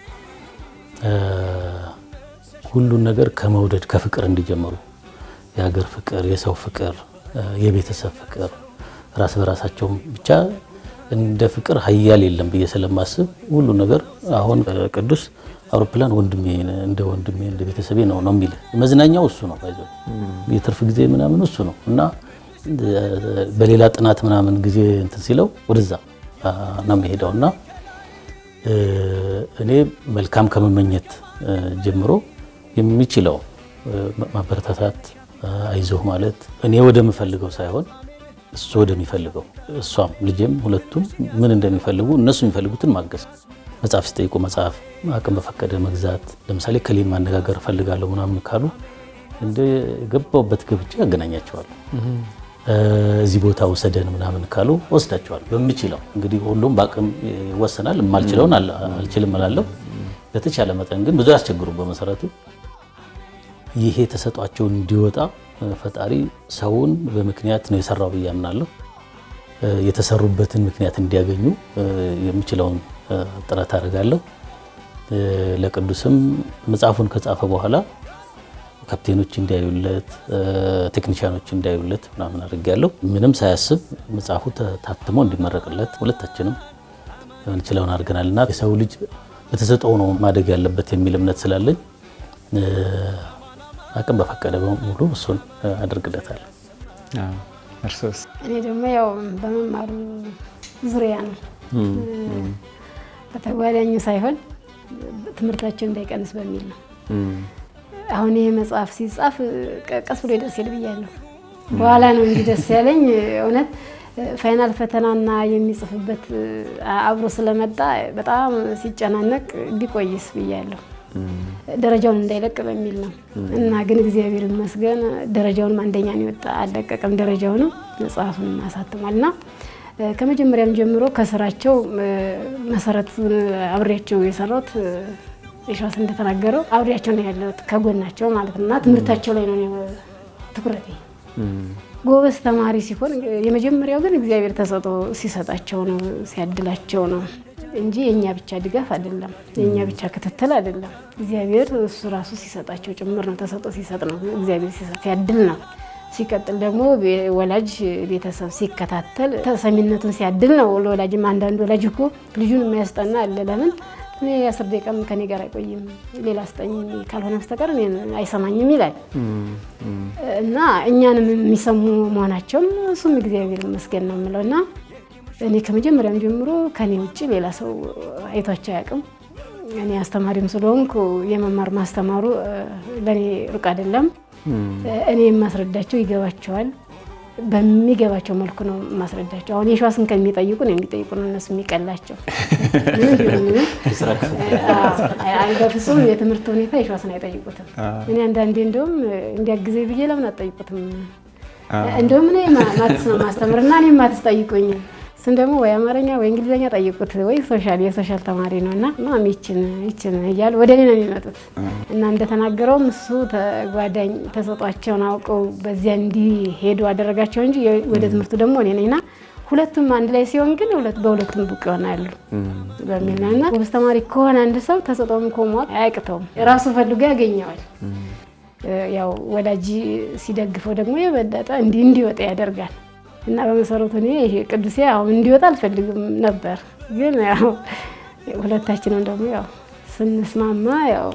ሁሉን ነገር ከመውደድ ከፍቅር እንዲጀምሩ የሀገር ፍቅር፣ የሰው ፍቅር፣ የቤተሰብ ፍቅር ራስ በራሳቸው ብቻ እንደ ፍቅር ሀያል የለም ብዬ ስለማስብ ሁሉ ነገር አሁን ቅዱስ አውሮፕላን ወንድሜ እንደ ወንድሜ እንደ ቤተሰቤ ነው ነው የሚል መዝናኛው እሱ ነው። ባይዞ የትርፍ ጊዜ ምናምን እሱ ነው እና በሌላ ጥናት ምናምን ጊዜ እንትን ሲለው ወደዛ ነው የሚሄደው እና እኔ መልካም ከመመኘት ጀምሮ የሚችለው ማበረታታት፣ አይዞህ ማለት እኔ ወደምፈልገው ሳይሆን እሱ ወደሚፈልገው እሷም ልጄም ሁለቱም ምን እንደሚፈልጉ እነሱ የሚፈልጉትን ማገዝ መጽሐፍ ሲጠይቁ መጽሐፍ አቅም በፈቀደ መግዛት። ለምሳሌ ከሌን ማነጋገር እፈልጋለሁ ምናምን ካሉ እንደ የገባውበት ገብቼ ያገናኛቸዋለሁ። እዚህ ቦታ ውሰደን ምናምን ካሉ ወስዳቸዋለሁ። በምችለው እንግዲህ ሁሉም በአቅም ይወሰናል። የማልችለውን አልችልም እላለሁ። በተቻለ መጠን ግን ብዙ ያስቸግሩ። በመሰረቱ ይሄ ተሰጧቸውን እንዲወጣ ፈጣሪ ሰውን በምክንያት ነው የሰራው ብዬ አምናለሁ። የተሰሩበትን ምክንያት እንዲያገኙ የምችለውን ጥረት አድርጋለሁ። ለቅዱስም መጽሐፉን ከጻፈ በኋላ ካፕቴኖች እንዲያዩለት፣ ቴክኒሽያኖች እንዲያዩለት ምናምን አድርጌያለሁ። ምንም ሳያስብ መጽሐፉ ታትሞ እንዲመረቅለት ሁለታችንም የምንችለውን አድርገናል እና የሰው ልጅ በተሰጠው ነው ማደግ ያለበት የሚል እምነት ስላለኝ አቅም በፈቀደ ሙሉ እሱን አድርግለታለሁ። እርሶስ? እኔ ደግሞ ያው በመማሩ ዙሪያ ነው በተጓዳኙ ሳይሆን ትምህርታቸው እንዳይቀንስ በሚል ነው። አሁን ይሄ መጽሐፍ ሲጻፍ ቀስ ብሎ ይደርሳል ብያለሁ። በኋላ ነው እንጂ ደስ ያለኝ እውነት ፋይናል ፈተናና የሚጽፍበት አብሮ ስለመጣ በጣም ሲጨናነቅ ቢቆይስ ብያለሁ። ደረጃውን እንዳይለቅ በሚል ነው እና ግን እግዚአብሔር ይመስገን ደረጃውንም አንደኛ ነው የወጣ አልለቀቀም። ደረጃውንም መጽሐፉንም አሳትሟል እና ከመጀመሪያም ጀምሮ ከስራቸው መሰረቱን አብሬያቸው የሰራሁት የሸዋስ እንደተናገረው አብሬያቸው ነው ያለሁት ከጎናቸው ማለት ነው እና ትምህርታቸው ላይ ነው ትኩረቴ። ጎበዝ ተማሪ ሲሆን የመጀመሪያው ግን እግዚአብሔር ተሰጥኦ ሲሰጣቸው ነው ሲያድላቸው ነው እንጂ የእኛ ብቻ ድጋፍ አይደለም፣ የእኛ ብቻ ክትትል አይደለም። እግዚአብሔር እሱ ራሱ ሲሰጣቸው ጭምር ነው። ተሰጥኦ ሲሰጥ ነው እግዚአብሔር ሲያድል ነው። ሲቀጥል ደግሞ ወላጅ ቤተሰብ ሲከታተል ተሰሚነቱን ሲያድል ነው። ለወላጅም አንዳንድ ወላጅ እኮ ልጁን የሚያስጠና አለ። ለምን እኔ አስር ደቂቃም ከኔ ጋር አይቆይም ሌላ አስጠኝ ካልሆነ በስተቀር አይሰማኝም ይላል እና እኛንም የሚሰሙ መሆናቸውም እሱም እግዚአብሔር ይመስገን ነው የምለው እና እኔ ከመጀመሪያም ጀምሮ ከኔ ውጭ ሌላ ሰው አይቷቸው አያውቅም። እኔ አስተማሪም ስለሆንኩ የመማር ማስተማሩ ለእኔ ሩቅ አይደለም። እኔ የማስረዳቸው ይገባቸዋል። በሚገባቸው መልኩ ነው የማስረዳቸው። አሁን የሸዋስን ከሚጠይቁ ነው የሚጠይቁ ነው እነሱ የሚቀላቸው። በፍጹም የትምህርት ሁኔታ የሸዋስን አይጠይቁትም። እኔ አንዳንዴ እንደውም እንዲያግዘኝ ብዬ ለምን አትጠይቁትም? እንደውም እኔ ማትስ ነው ማስተምር እና እኔ ማትስ ጠይቁኝ እሱን ደግሞ ወይ አማርኛ ወይ እንግሊዝኛ ጠይቁት ወይ ሶሻል የሶሻል ተማሪ ነው እና ማም ይችን ይችን እያሉ ወደ እኔ ነው የሚመጡት እና እንደተናገረውም እሱ ተጓዳኝ ተሰጧቸውን አውቀው በዚያ እንዲሄዱ አደረጋቸው እንጂ ወደ ትምህርቱ ደግሞ እኔ ነኝና ሁለቱም አንድ ላይ ሲሆን ግን በሁለቱም ብቅ ይሆናሉ በሚል ነው እና ጎበዝ ተማሪ ከሆነ አንድ ሰው ተሰጦም ኮሟት አያቅተውም ራሱ ፈልጎ ያገኘዋል። ያው ወላጅ ሲደግፈው ደግሞ የበለጠ እንዲወጣ ያደርጋል። እና በመሰረቱ እኔ ቅዱሴ አሁን እንዲወጣ አልፈልግም ነበር፣ ግን ያው ሁለታችንም ደግሞ ያው ስንስማማ ያው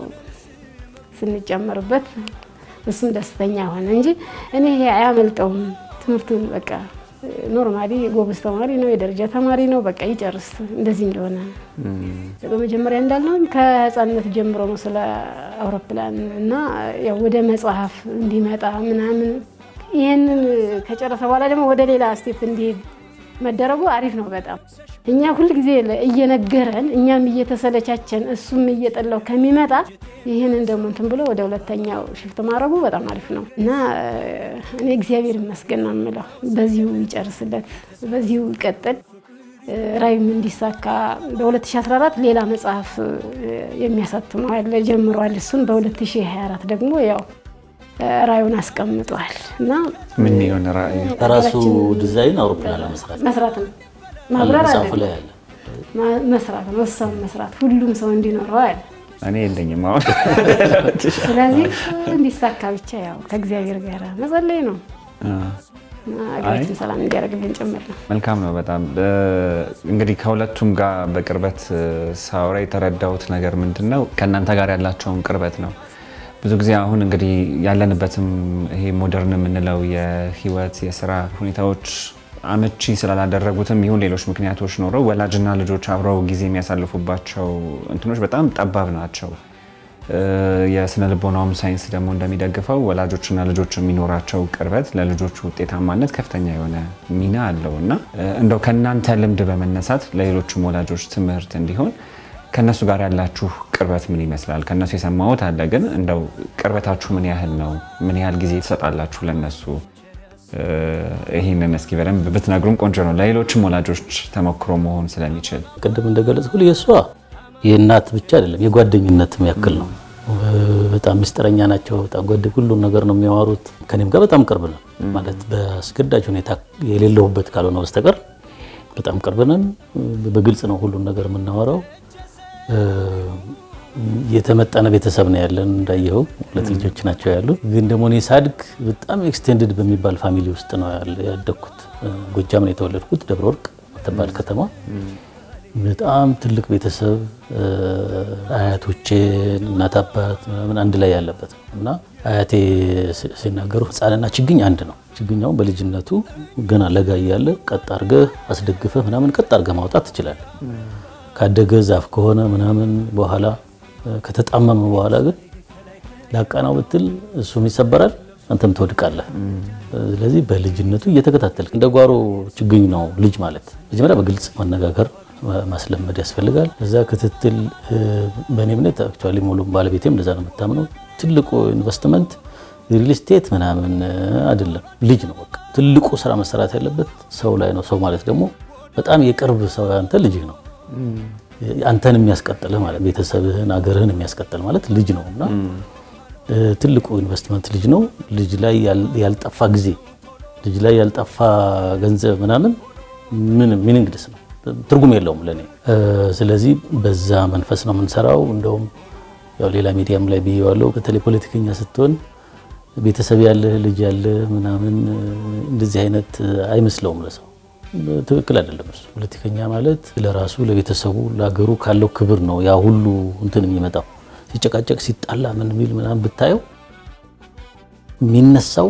ስንጨምርበት እሱም ደስተኛ ሆነ እንጂ እኔ ይሄ አያመልጠውም ትምህርቱን በቃ ኖርማሊ ጎበዝ ተማሪ ነው፣ የደረጃ ተማሪ ነው። በቃ ይጨርስ እንደዚህ እንደሆነ በመጀመሪያ እንዳልነው ከህፃንነት ጀምሮ ነው ስለ አውሮፕላን እና ያው ወደ መጽሐፍ እንዲመጣ ምናምን ይህንን ከጨረሰ በኋላ ደግሞ ወደ ሌላ ስቴፕ እንዲሄድ መደረጉ አሪፍ ነው በጣም እኛ ሁልጊዜ እየነገረን እኛም እየተሰለቻቸን እሱም እየጠላው ከሚመጣ ይህንን ደግሞ እንትን ብሎ ወደ ሁለተኛው ሽፍት ማድረጉ በጣም አሪፍ ነው እና እኔ እግዚአብሔር ይመስገን ነው የምለው። በዚሁ ይጨርስለት፣ በዚሁ ይቀጥል፣ ራዩም እንዲሳካ። በ2014 ሌላ መጽሐፍ የሚያሳትመው ያለ ጀምሯል። እሱን በ2024 ደግሞ ያው ራዩን አስቀምጧል እና ምን የሆነ ራእዩ ከራሱ ዲዛይን አውሮፕላን ለመስራት መስራት ነው ማብረር አለ መጽሐፉ ላይ አለ። መስራት ነው እሷም መስራት ሁሉም ሰው እንዲኖረው አለ። እኔ የለኝም አሁን ስለዚህ እንዲሳካ ብቻ ያው ከእግዚአብሔር ጋር መጸለይ ነው እና ሀገራችን ሰላም እንዲያደርግልን ጭምር ነው። መልካም ነው በጣም እንግዲህ ከሁለቱም ጋር በቅርበት ሳውራ የተረዳሁት ነገር ምንድን ነው ከእናንተ ጋር ያላቸውን ቅርበት ነው። ብዙ ጊዜ አሁን እንግዲህ ያለንበትም ይሄ ሞደርን የምንለው የህይወት የስራ ሁኔታዎች አመቺ ስላላደረጉትም ይሁን ሌሎች ምክንያቶች ኖረው ወላጅና ልጆች አብረው ጊዜ የሚያሳልፉባቸው እንትኖች በጣም ጠባብ ናቸው። የስነ ልቦናውም ሳይንስ ደግሞ እንደሚደግፈው ወላጆችና ልጆች የሚኖራቸው ቅርበት ለልጆቹ ውጤታማነት ከፍተኛ የሆነ ሚና አለው እና እንደው ከእናንተ ልምድ በመነሳት ለሌሎችም ወላጆች ትምህርት እንዲሆን ከእነሱ ጋር ያላችሁ ቅርበት ምን ይመስላል? ከእነሱ የሰማሁት አለ፣ ግን እንደው ቅርበታችሁ ምን ያህል ነው? ምን ያህል ጊዜ ትሰጣላችሁ ለእነሱ? ይህንን እስኪ በደንብ ብትነግሩም ቆንጆ ነው፣ ለሌሎችም ወላጆች ተሞክሮ መሆን ስለሚችል። ቅድም እንደገለጽኩት የእሷ የእናት ብቻ አይደለም የጓደኝነትም ያክል ነው። በጣም ምስጢረኛ ናቸው። በጣም ጓደ ሁሉን ነገር ነው የሚያወሩት። ከኔም ጋር በጣም ቅርብ ነው ማለት በአስገዳጅ ሁኔታ የሌለሁበት ካልሆነ በስተቀር በጣም ቅርብ ነን። በግልጽ ነው ሁሉን ነገር የምናወራው። የተመጠነ ቤተሰብ ነው ያለን። እንዳየኸው ሁለት ልጆች ናቸው ያሉ። ግን ደግሞ እኔ ሳድግ በጣም ኤክስቴንድድ በሚባል ፋሚሊ ውስጥ ነው ያደግኩት። ጎጃም ነው የተወለድኩት፣ ደብረ ወርቅ የምትባል ከተማ። በጣም ትልቅ ቤተሰብ አያቶቼን እናት አባት ምናምን አንድ ላይ ያለበት ነው እና አያቴ ሲናገሩ ሕፃንና ችግኝ አንድ ነው። ችግኛውን በልጅነቱ ገና ለጋ እያለ ቀጥ አድርገህ አስደግፈህ ምናምን ቀጥ አድርገህ ማውጣት ትችላለህ። ካደገ ዛፍ ከሆነ ምናምን በኋላ ከተጣመመ በኋላ ግን ላቃናው ብትል እሱም ይሰበራል፣ አንተም ትወድቃለህ። ስለዚህ በልጅነቱ እየተከታተልክ እንደ ጓሮ ችግኝ ነው ልጅ ማለት። መጀመሪያ በግልጽ መነጋገር ማስለመድ ያስፈልጋል። እዛ ክትትል በእኔ እምነት አክቹዋሊ ሙሉ ባለቤቴም እንደዛ ነው የምታምነው። ትልቁ ኢንቨስትመንት ሪል ስቴት ምናምን አይደለም፣ ልጅ ነው። በቃ ትልቁ ስራ መሰራት ያለበት ሰው ላይ ነው። ሰው ማለት ደግሞ በጣም የቅርብ ሰው አንተ ልጅ ነው። አንተን የሚያስቀጥልህ ማለት ቤተሰብህን፣ አገርህን የሚያስቀጥል ማለት ልጅ ነው እና ትልቁ ኢንቨስትመንት ልጅ ነው። ልጅ ላይ ያልጠፋ ጊዜ፣ ልጅ ላይ ያልጠፋ ገንዘብ ምናምን ምን ሚኒንግድስ ነው ትርጉም የለውም ለኔ። ስለዚህ በዛ መንፈስ ነው የምንሰራው። እንደውም ያው ሌላ ሚዲያም ላይ ብዬዋለሁ። በተለይ ፖለቲከኛ ስትሆን ቤተሰብ ያለህ ልጅ ያለህ ምናምን እንደዚህ አይነት አይመስለውም ለሰው ትክክል አይደለም። እሱ ፖለቲከኛ ማለት ለራሱ ለቤተሰቡ፣ ለሀገሩ ካለው ክብር ነው ያ ሁሉ እንትን የሚመጣው። ሲጨቃጨቅ ሲጣላ ምን የሚል ምናምን ብታየው የሚነሳው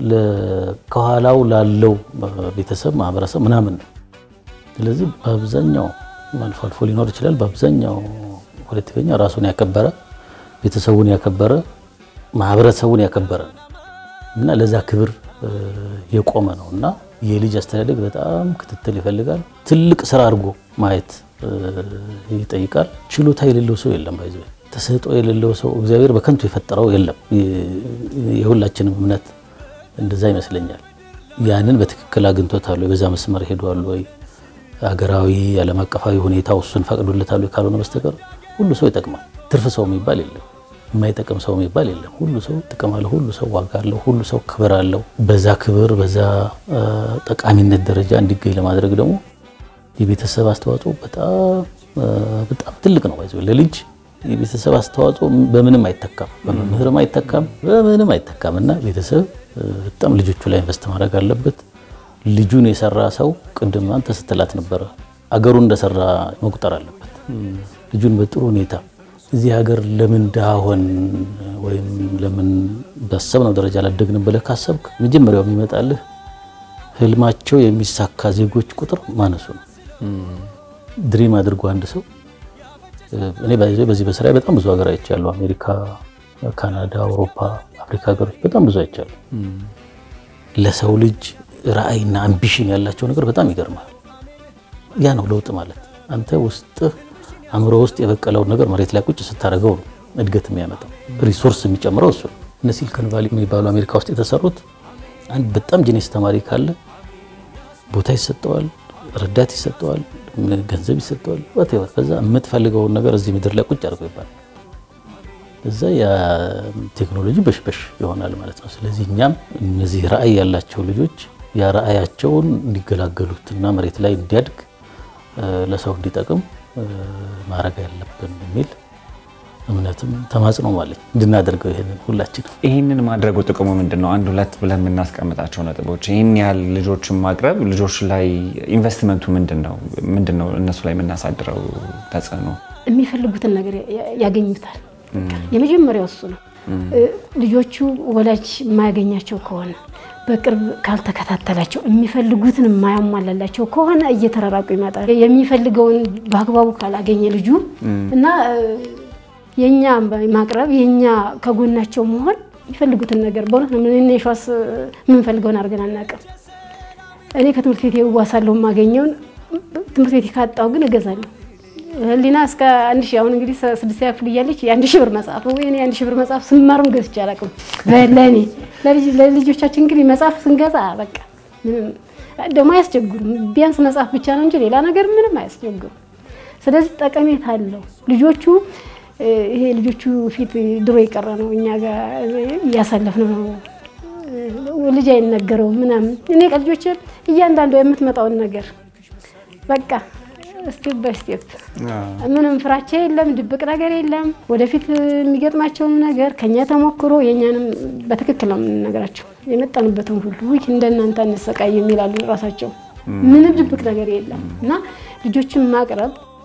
ከኋላው ላለው ቤተሰብ ማህበረሰብ ምናምን ነው። ስለዚህ በአብዛኛው አልፎ አልፎ ሊኖር ይችላል። በአብዛኛው ፖለቲከኛ ራሱን ያከበረ ቤተሰቡን ያከበረ ማህበረሰቡን ያከበረ ነው እና ለዛ ክብር የቆመ ነው እና የልጅ አስተዳደግ በጣም ክትትል ይፈልጋል። ትልቅ ስራ አድርጎ ማየት ይጠይቃል። ችሎታ የሌለው ሰው የለም። ባይዘ ተሰጥኦ የሌለው ሰው እግዚአብሔር በከንቱ የፈጠረው የለም። የሁላችንም እምነት እንደዛ ይመስለኛል። ያንን በትክክል አግኝቶታል ወይ? በዛ መስመር ሄዷል ወይ? ሀገራዊ ዓለም አቀፋዊ ሁኔታው እሱን ፈቅዶለታል ወይ? ካልሆነ በስተቀር ሁሉ ሰው ይጠቅማል። ትርፍ ሰው የሚባል የለም። የማይጠቅም ሰው የሚባል የለም። ሁሉ ሰው ጥቅም አለው። ሁሉ ሰው ዋጋ አለው። ሁሉ ሰው ክብር አለው። በዛ ክብር በዛ ጠቃሚነት ደረጃ እንዲገኝ ለማድረግ ደግሞ የቤተሰብ አስተዋጽኦ በጣም በጣም ትልቅ ነው። ባይዘው ለልጅ የቤተሰብ አስተዋጽኦ በምንም አይተካም፣ በመምህርም አይተካም፣ በምንም አይተካም እና ቤተሰብ በጣም ልጆቹ ላይ ኢንቨስት ማድረግ አለበት። ልጁን የሰራ ሰው ቅድም አንተ ስትላት ነበረ አገሩን እንደሰራ መቁጠር አለበት። ልጁን በጥሩ ሁኔታ እዚህ ሀገር ለምን ድሃ ሆን ወይም ለምን ባሰብነው ደረጃ ላደግን ብለህ ካሰብክ መጀመሪያው የሚመጣልህ ህልማቸው የሚሳካ ዜጎች ቁጥር ማነሱ ነው። ድሪም አድርጎ አንድ ሰው እኔ በዚህ በስራ በጣም ብዙ ሀገር አይቻለሁ። አሜሪካ፣ ካናዳ፣ አውሮፓ፣ አፍሪካ ሀገሮች በጣም ብዙ አይቻለሁ። ለሰው ልጅ ራዕይና አምቢሽን ያላቸው ነገር በጣም ይገርማል። ያ ነው ለውጥ ማለት አንተ ውስጥህ አእምሮ ውስጥ የበቀለውን ነገር መሬት ላይ ቁጭ ስታደርገው ነው እድገት የሚያመጣው። ሪሶርስ የሚጨምረው እሱ ነው። እነ ሲሊኮን ቫሊ የሚባሉ አሜሪካ ውስጥ የተሰሩት አንድ በጣም ጂኔስ ተማሪ ካለ ቦታ ይሰጠዋል፣ ረዳት ይሰጠዋል፣ ገንዘብ ይሰጠዋል። ወቴወት ከዛ የምትፈልገውን ነገር እዚህ ምድር ላይ ቁጭ አድርገው ይባላል። እዛ የቴክኖሎጂ በሽበሽ ይሆናል ማለት ነው። ስለዚህ እኛም እነዚህ ራዕይ ያላቸው ልጆች ያ ራዕያቸውን እንዲገላገሉት እና መሬት ላይ እንዲያድግ ለሰው እንዲጠቅም ማድረግ ያለብን የሚል እምነትም ተማጽኖ ማለት እንድናደርገው ይሄንን ሁላችን ይህንን ማድረጉ ጥቅሙ ምንድን ነው? አንድ ሁለት ብለን የምናስቀምጣቸው ነጥቦች ይህን ያህል ልጆችን ማቅረብ ልጆች ላይ ኢንቨስትመንቱ ምንድን ነው? ምንድን ነው እነሱ ላይ የምናሳድረው ተጽዕኖ? የሚፈልጉትን ነገር ያገኙታል። የመጀመሪያው እሱ ነው። ልጆቹ ወላጅ የማያገኛቸው ከሆነ በቅርብ ካልተከታተላቸው የሚፈልጉትን የማያሟላላቸው ከሆነ እየተራራቁ ይመጣል። የሚፈልገውን በአግባቡ ካላገኘ ልጁ እና የኛ ማቅረብ የኛ ከጎናቸው መሆን የሚፈልጉትን ነገር በእውነት ነው። እኔ የሸዋስ የምንፈልገውን አድርገን አናውቅም። እኔ ከትምህርት ቤት የዋሳለሁ የማገኘውን ትምህርት ቤት ካጣው ግን እገዛለሁ። ህሊና እስከ አንድ ሺህ አሁን እንግዲህ ስድስተኛ ክፍል እያለች የአንድ ሺህ ብር መጽሐፍ ወይ የአንድ ሺህ ብር መጽሐፍ ስማርም ገዝቼ አላውቅም። ለእኔ ለልጆቻችን እንግዲህ መጽሐፍ ስንገዛ በቃ ምንም ደግሞ አያስቸግሩም። ቢያንስ መጽሐፍ ብቻ ነው እንጂ ሌላ ነገር ምንም አያስቸግሩም። ስለዚህ ጠቀሜታ አለው። ልጆቹ ይሄ ልጆቹ ፊት ድሮ የቀረ ነው፣ እኛ ጋር እያሳለፍነው ነው። ልጅ አይነገረውም ምናምን። እኔ ከልጆች እያንዳንዱ የምትመጣውን ነገር በቃ ስቴፕ ባይ ስቴፕ ምንም ፍራቻ የለም፣ ድብቅ ነገር የለም። ወደፊት የሚገጥማቸውን ነገር ከኛ ተሞክሮ የእኛንም በትክክል ነው የምንነግራቸው። የመጣንበትን ሁሉ ውይ እንደናንተ እንሰቃይ የሚላሉ ራሳቸው። ምንም ድብቅ ነገር የለም እና ልጆችን ማቅረብ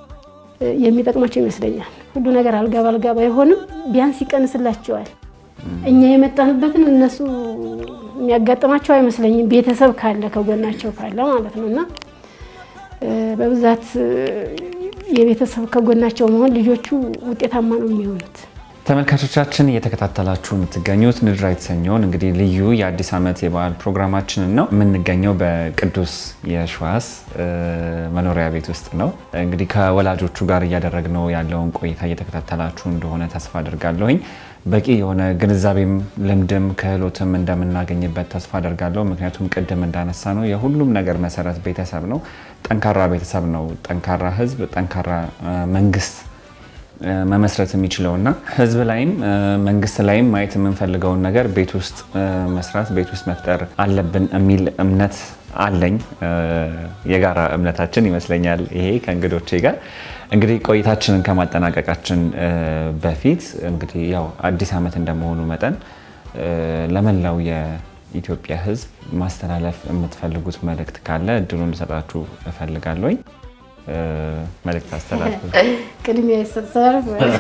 የሚጠቅማቸው ይመስለኛል። ሁሉ ነገር አልጋ ባልጋ ባይሆንም ቢያንስ ይቀንስላቸዋል። እኛ የመጣንበትን እነሱ የሚያጋጥማቸው አይመስለኝም። ቤተሰብ ካለ ከጎናቸው ካለ ማለት ነው እና በብዛት የቤተሰብ ከጎናቸው መሆን ልጆቹ ውጤታማ ነው የሚሆኑት። ተመልካቾቻችን እየተከታተላችሁ የምትገኙት ንድራ የተሰኘውን እንግዲህ ልዩ የአዲስ ዓመት የበዓል ፕሮግራማችንን ነው። የምንገኘው በቅዱስ የሸዋስ መኖሪያ ቤት ውስጥ ነው። እንግዲህ ከወላጆቹ ጋር እያደረግነው ያለውን ቆይታ እየተከታተላችሁ እንደሆነ ተስፋ አድርጋለሁኝ። በቂ የሆነ ግንዛቤም ልምድም ክህሎትም እንደምናገኝበት ተስፋ አደርጋለሁ። ምክንያቱም ቅድም እንዳነሳ ነው የሁሉም ነገር መሰረት ቤተሰብ ነው። ጠንካራ ቤተሰብ ነው ጠንካራ ሕዝብ፣ ጠንካራ መንግስት መመስረት የሚችለው እና ህዝብ ላይም መንግስት ላይም ማየት የምንፈልገውን ነገር ቤት ውስጥ መስራት ቤት ውስጥ መፍጠር አለብን የሚል እምነት አለኝ። የጋራ እምነታችን ይመስለኛል ይሄ ከእንግዶቼ ጋር እንግዲህ ቆይታችንን ከማጠናቀቃችን በፊት እንግዲህ ያው አዲስ ዓመት እንደመሆኑ መጠን ለመላው የኢትዮጵያ ህዝብ ማስተላለፍ የምትፈልጉት መልእክት ካለ እድሉን ልሰጣችሁ እፈልጋለሁኝ። መልእክት አስተላልፉ። ቅድሚያ ይሰጣል።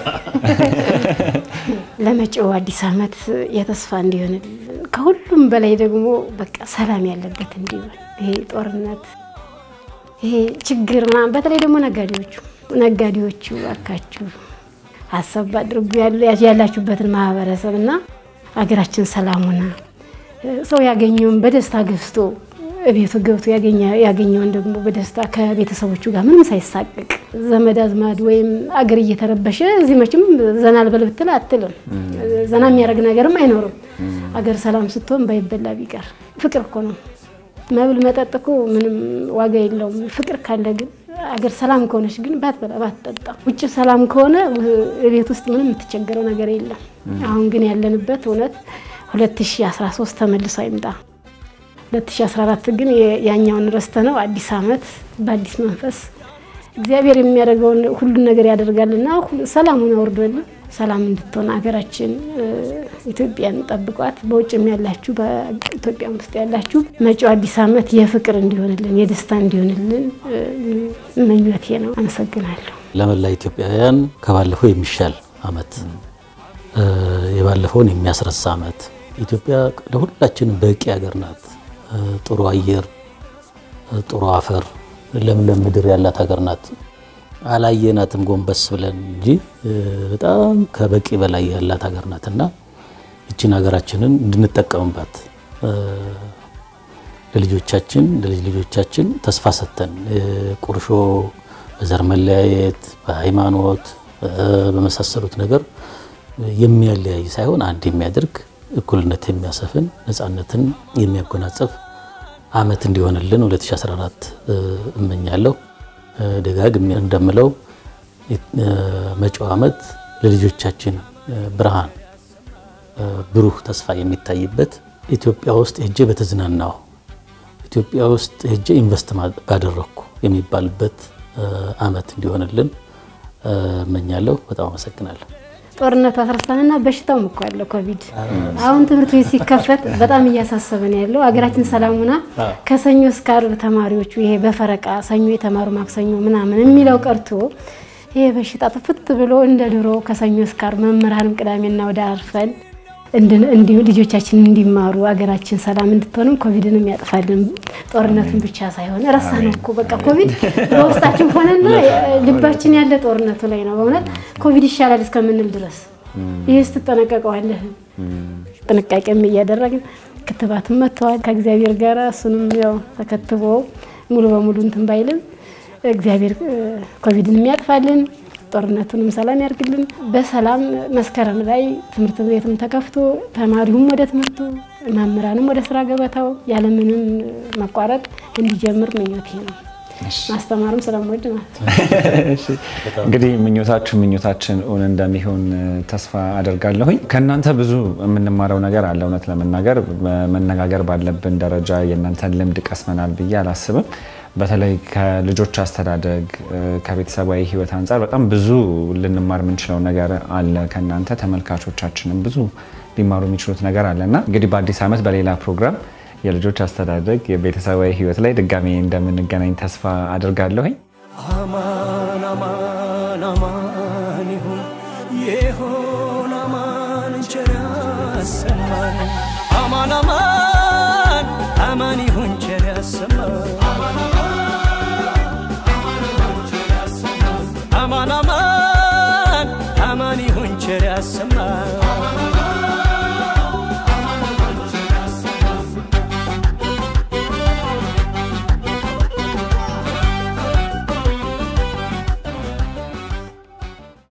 ለመጪው አዲስ ዓመት የተስፋ እንዲሆንልን ከሁሉም በላይ ደግሞ በቃ ሰላም ያለበት እንዲሆን ይሄ ጦርነት፣ ይሄ ችግር ምናምን በተለይ ደግሞ ነጋዴዎቹ ነጋዴዎቹ እባካችሁ ሀሳብ አድርጉ ያላችሁበትን ማህበረሰብ እና ሀገራችን ሰላም ሆና ሰው ያገኘውን በደስታ ገዝቶ ቤቱ ገብቶ ያገኘውን ደግሞ በደስታ ከቤተሰቦቹ ጋር ምንም ሳይሳቅቅ ዘመድ አዝማድ ወይም አገር እየተረበሸ እዚህ መቼም ዘና ልበል ብትል አትልም። ዘና የሚያደርግ ነገርም አይኖርም። አገር ሰላም ስትሆን ባይበላ ቢቀር ፍቅር እኮ ነው። መብል መጠጥ እኮ ምንም ዋጋ የለውም። ፍቅር ካለ ግን አገር ሰላም ከሆነች ግን ባትበላ ባትጠጣ፣ ውጭ ሰላም ከሆነ ቤት ውስጥ ምንም የምትቸገረው ነገር የለም። አሁን ግን ያለንበት እውነት 2013 ተመልሶ አይምጣ። 2014 ግን ያኛውን ረስተ ነው አዲስ ዓመት በአዲስ መንፈስ እግዚአብሔር የሚያደርገውን ሁሉን ነገር ያደርጋልና ሰላሙን አውርዶልን ሰላም እንድትሆን ሀገራችን ኢትዮጵያን ጠብቋት። በውጭም ያላችሁ በኢትዮጵያ ውስጥ ያላችሁ መጪው አዲስ ዓመት የፍቅር እንዲሆንልን የደስታ እንዲሆንልን ምኞቴ ነው። አመሰግናለሁ። ለመላ ኢትዮጵያውያን ከባለፈው የሚሻል ዓመት የባለፈውን የሚያስረሳ ዓመት ኢትዮጵያ ለሁላችንም በቂ ሀገር ናት። ጥሩ አየር፣ ጥሩ አፈር፣ ለምለም ምድር ያላት ሀገር ናት። አላየናትም ጎንበስ ብለን እንጂ በጣም ከበቂ በላይ ያላት ሀገር ናት እና ይችን ሀገራችንን እንድንጠቀምባት ለልጆቻችን ለልጅ ልጆቻችን ተስፋ ሰጥተን ቁርሾ፣ በዘር መለያየት፣ በሃይማኖት በመሳሰሉት ነገር የሚያለያይ ሳይሆን አንድ የሚያደርግ እኩልነት የሚያሰፍን ነፃነትን የሚያጎናጽፍ ዓመት እንዲሆንልን 2014 እመኛለሁ። ደጋግሜ እንደምለው መጪው ዓመት ለልጆቻችን ብርሃን፣ ብሩህ ተስፋ የሚታይበት ኢትዮጵያ ውስጥ ሄጄ በተዝናናው ኢትዮጵያ ውስጥ ሄጄ ኢንቨስት ባደረግኩ የሚባልበት ዓመት እንዲሆንልን እመኛለሁ። በጣም አመሰግናለሁ። ጦርነቱ አስረሳንና በሽታውም እኮ ያለው ኮቪድ አሁን ትምህርት ቤት ሲከፈት በጣም እያሳሰበን ያለው ሀገራችን ሰላም ሆና ከሰኞ እስከ ዓርብ ተማሪዎቹ ይሄ በፈረቃ ሰኞ የተማሩ ማክሰኞ ምናምን የሚለው ቀርቶ ይሄ በሽታ ጥፍት ብሎ እንደ ድሮ ከሰኞ እስከ ዓርብ መምህራንም ቅዳሜና ወደ አርፈን እንዲሁ ልጆቻችን እንዲማሩ ሀገራችን ሰላም እንድትሆንም ኮቪድንም ያጥፋልን። ጦርነቱን ብቻ ሳይሆን ረሳ ነው እኮ በቃ ኮቪድ በውስጣችን ሆነና ልባችን ያለ ጦርነቱ ላይ ነው። በእውነት ኮቪድ ይሻላል እስከምንል ድረስ ይህ ስትጠነቀቀዋለህ። ጥንቃቄም እያደረግን ክትባትም መጥተዋል ከእግዚአብሔር ጋር እሱንም ያው ተከትቦ ሙሉ በሙሉ እንትን ባይልም እግዚአብሔር ኮቪድን የሚያጥፋልን ጦርነቱንም ሰላም ያርግልን። በሰላም መስከረም ላይ ትምህርት ቤትም ተከፍቶ ተማሪውም ወደ ትምህርቱ መምህራንም ወደ ስራ ገበታው ያለምንም መቋረጥ እንዲጀምር ምኞቴ ነው። ማስተማርም ስለምወድ ማለት ነው። እንግዲህ ምኞታችሁ ምኞታችን እውን እንደሚሆን ተስፋ አደርጋለሁኝ። ከእናንተ ብዙ የምንማረው ነገር አለ። እውነት ለመናገር መነጋገር ባለብን ደረጃ የእናንተን ልምድ ቀስመናል ብዬ አላስብም። በተለይ ከልጆች አስተዳደግ ከቤተሰባዊ ሕይወት አንጻር በጣም ብዙ ልንማር የምንችለው ነገር አለ ከእናንተ ተመልካቾቻችንም ብዙ ሊማሩ የሚችሉት ነገር አለ እና እንግዲህ በአዲስ ዓመት በሌላ ፕሮግራም የልጆች አስተዳደግ የቤተሰባዊ ሕይወት ላይ ድጋሜ እንደምንገናኝ ተስፋ አድርጋለሁኝ። አማን አማን አማን አማን አማን ይሁን ቸር ያሰማን አማን አማን አማን ይሁን ቸር ያሰማን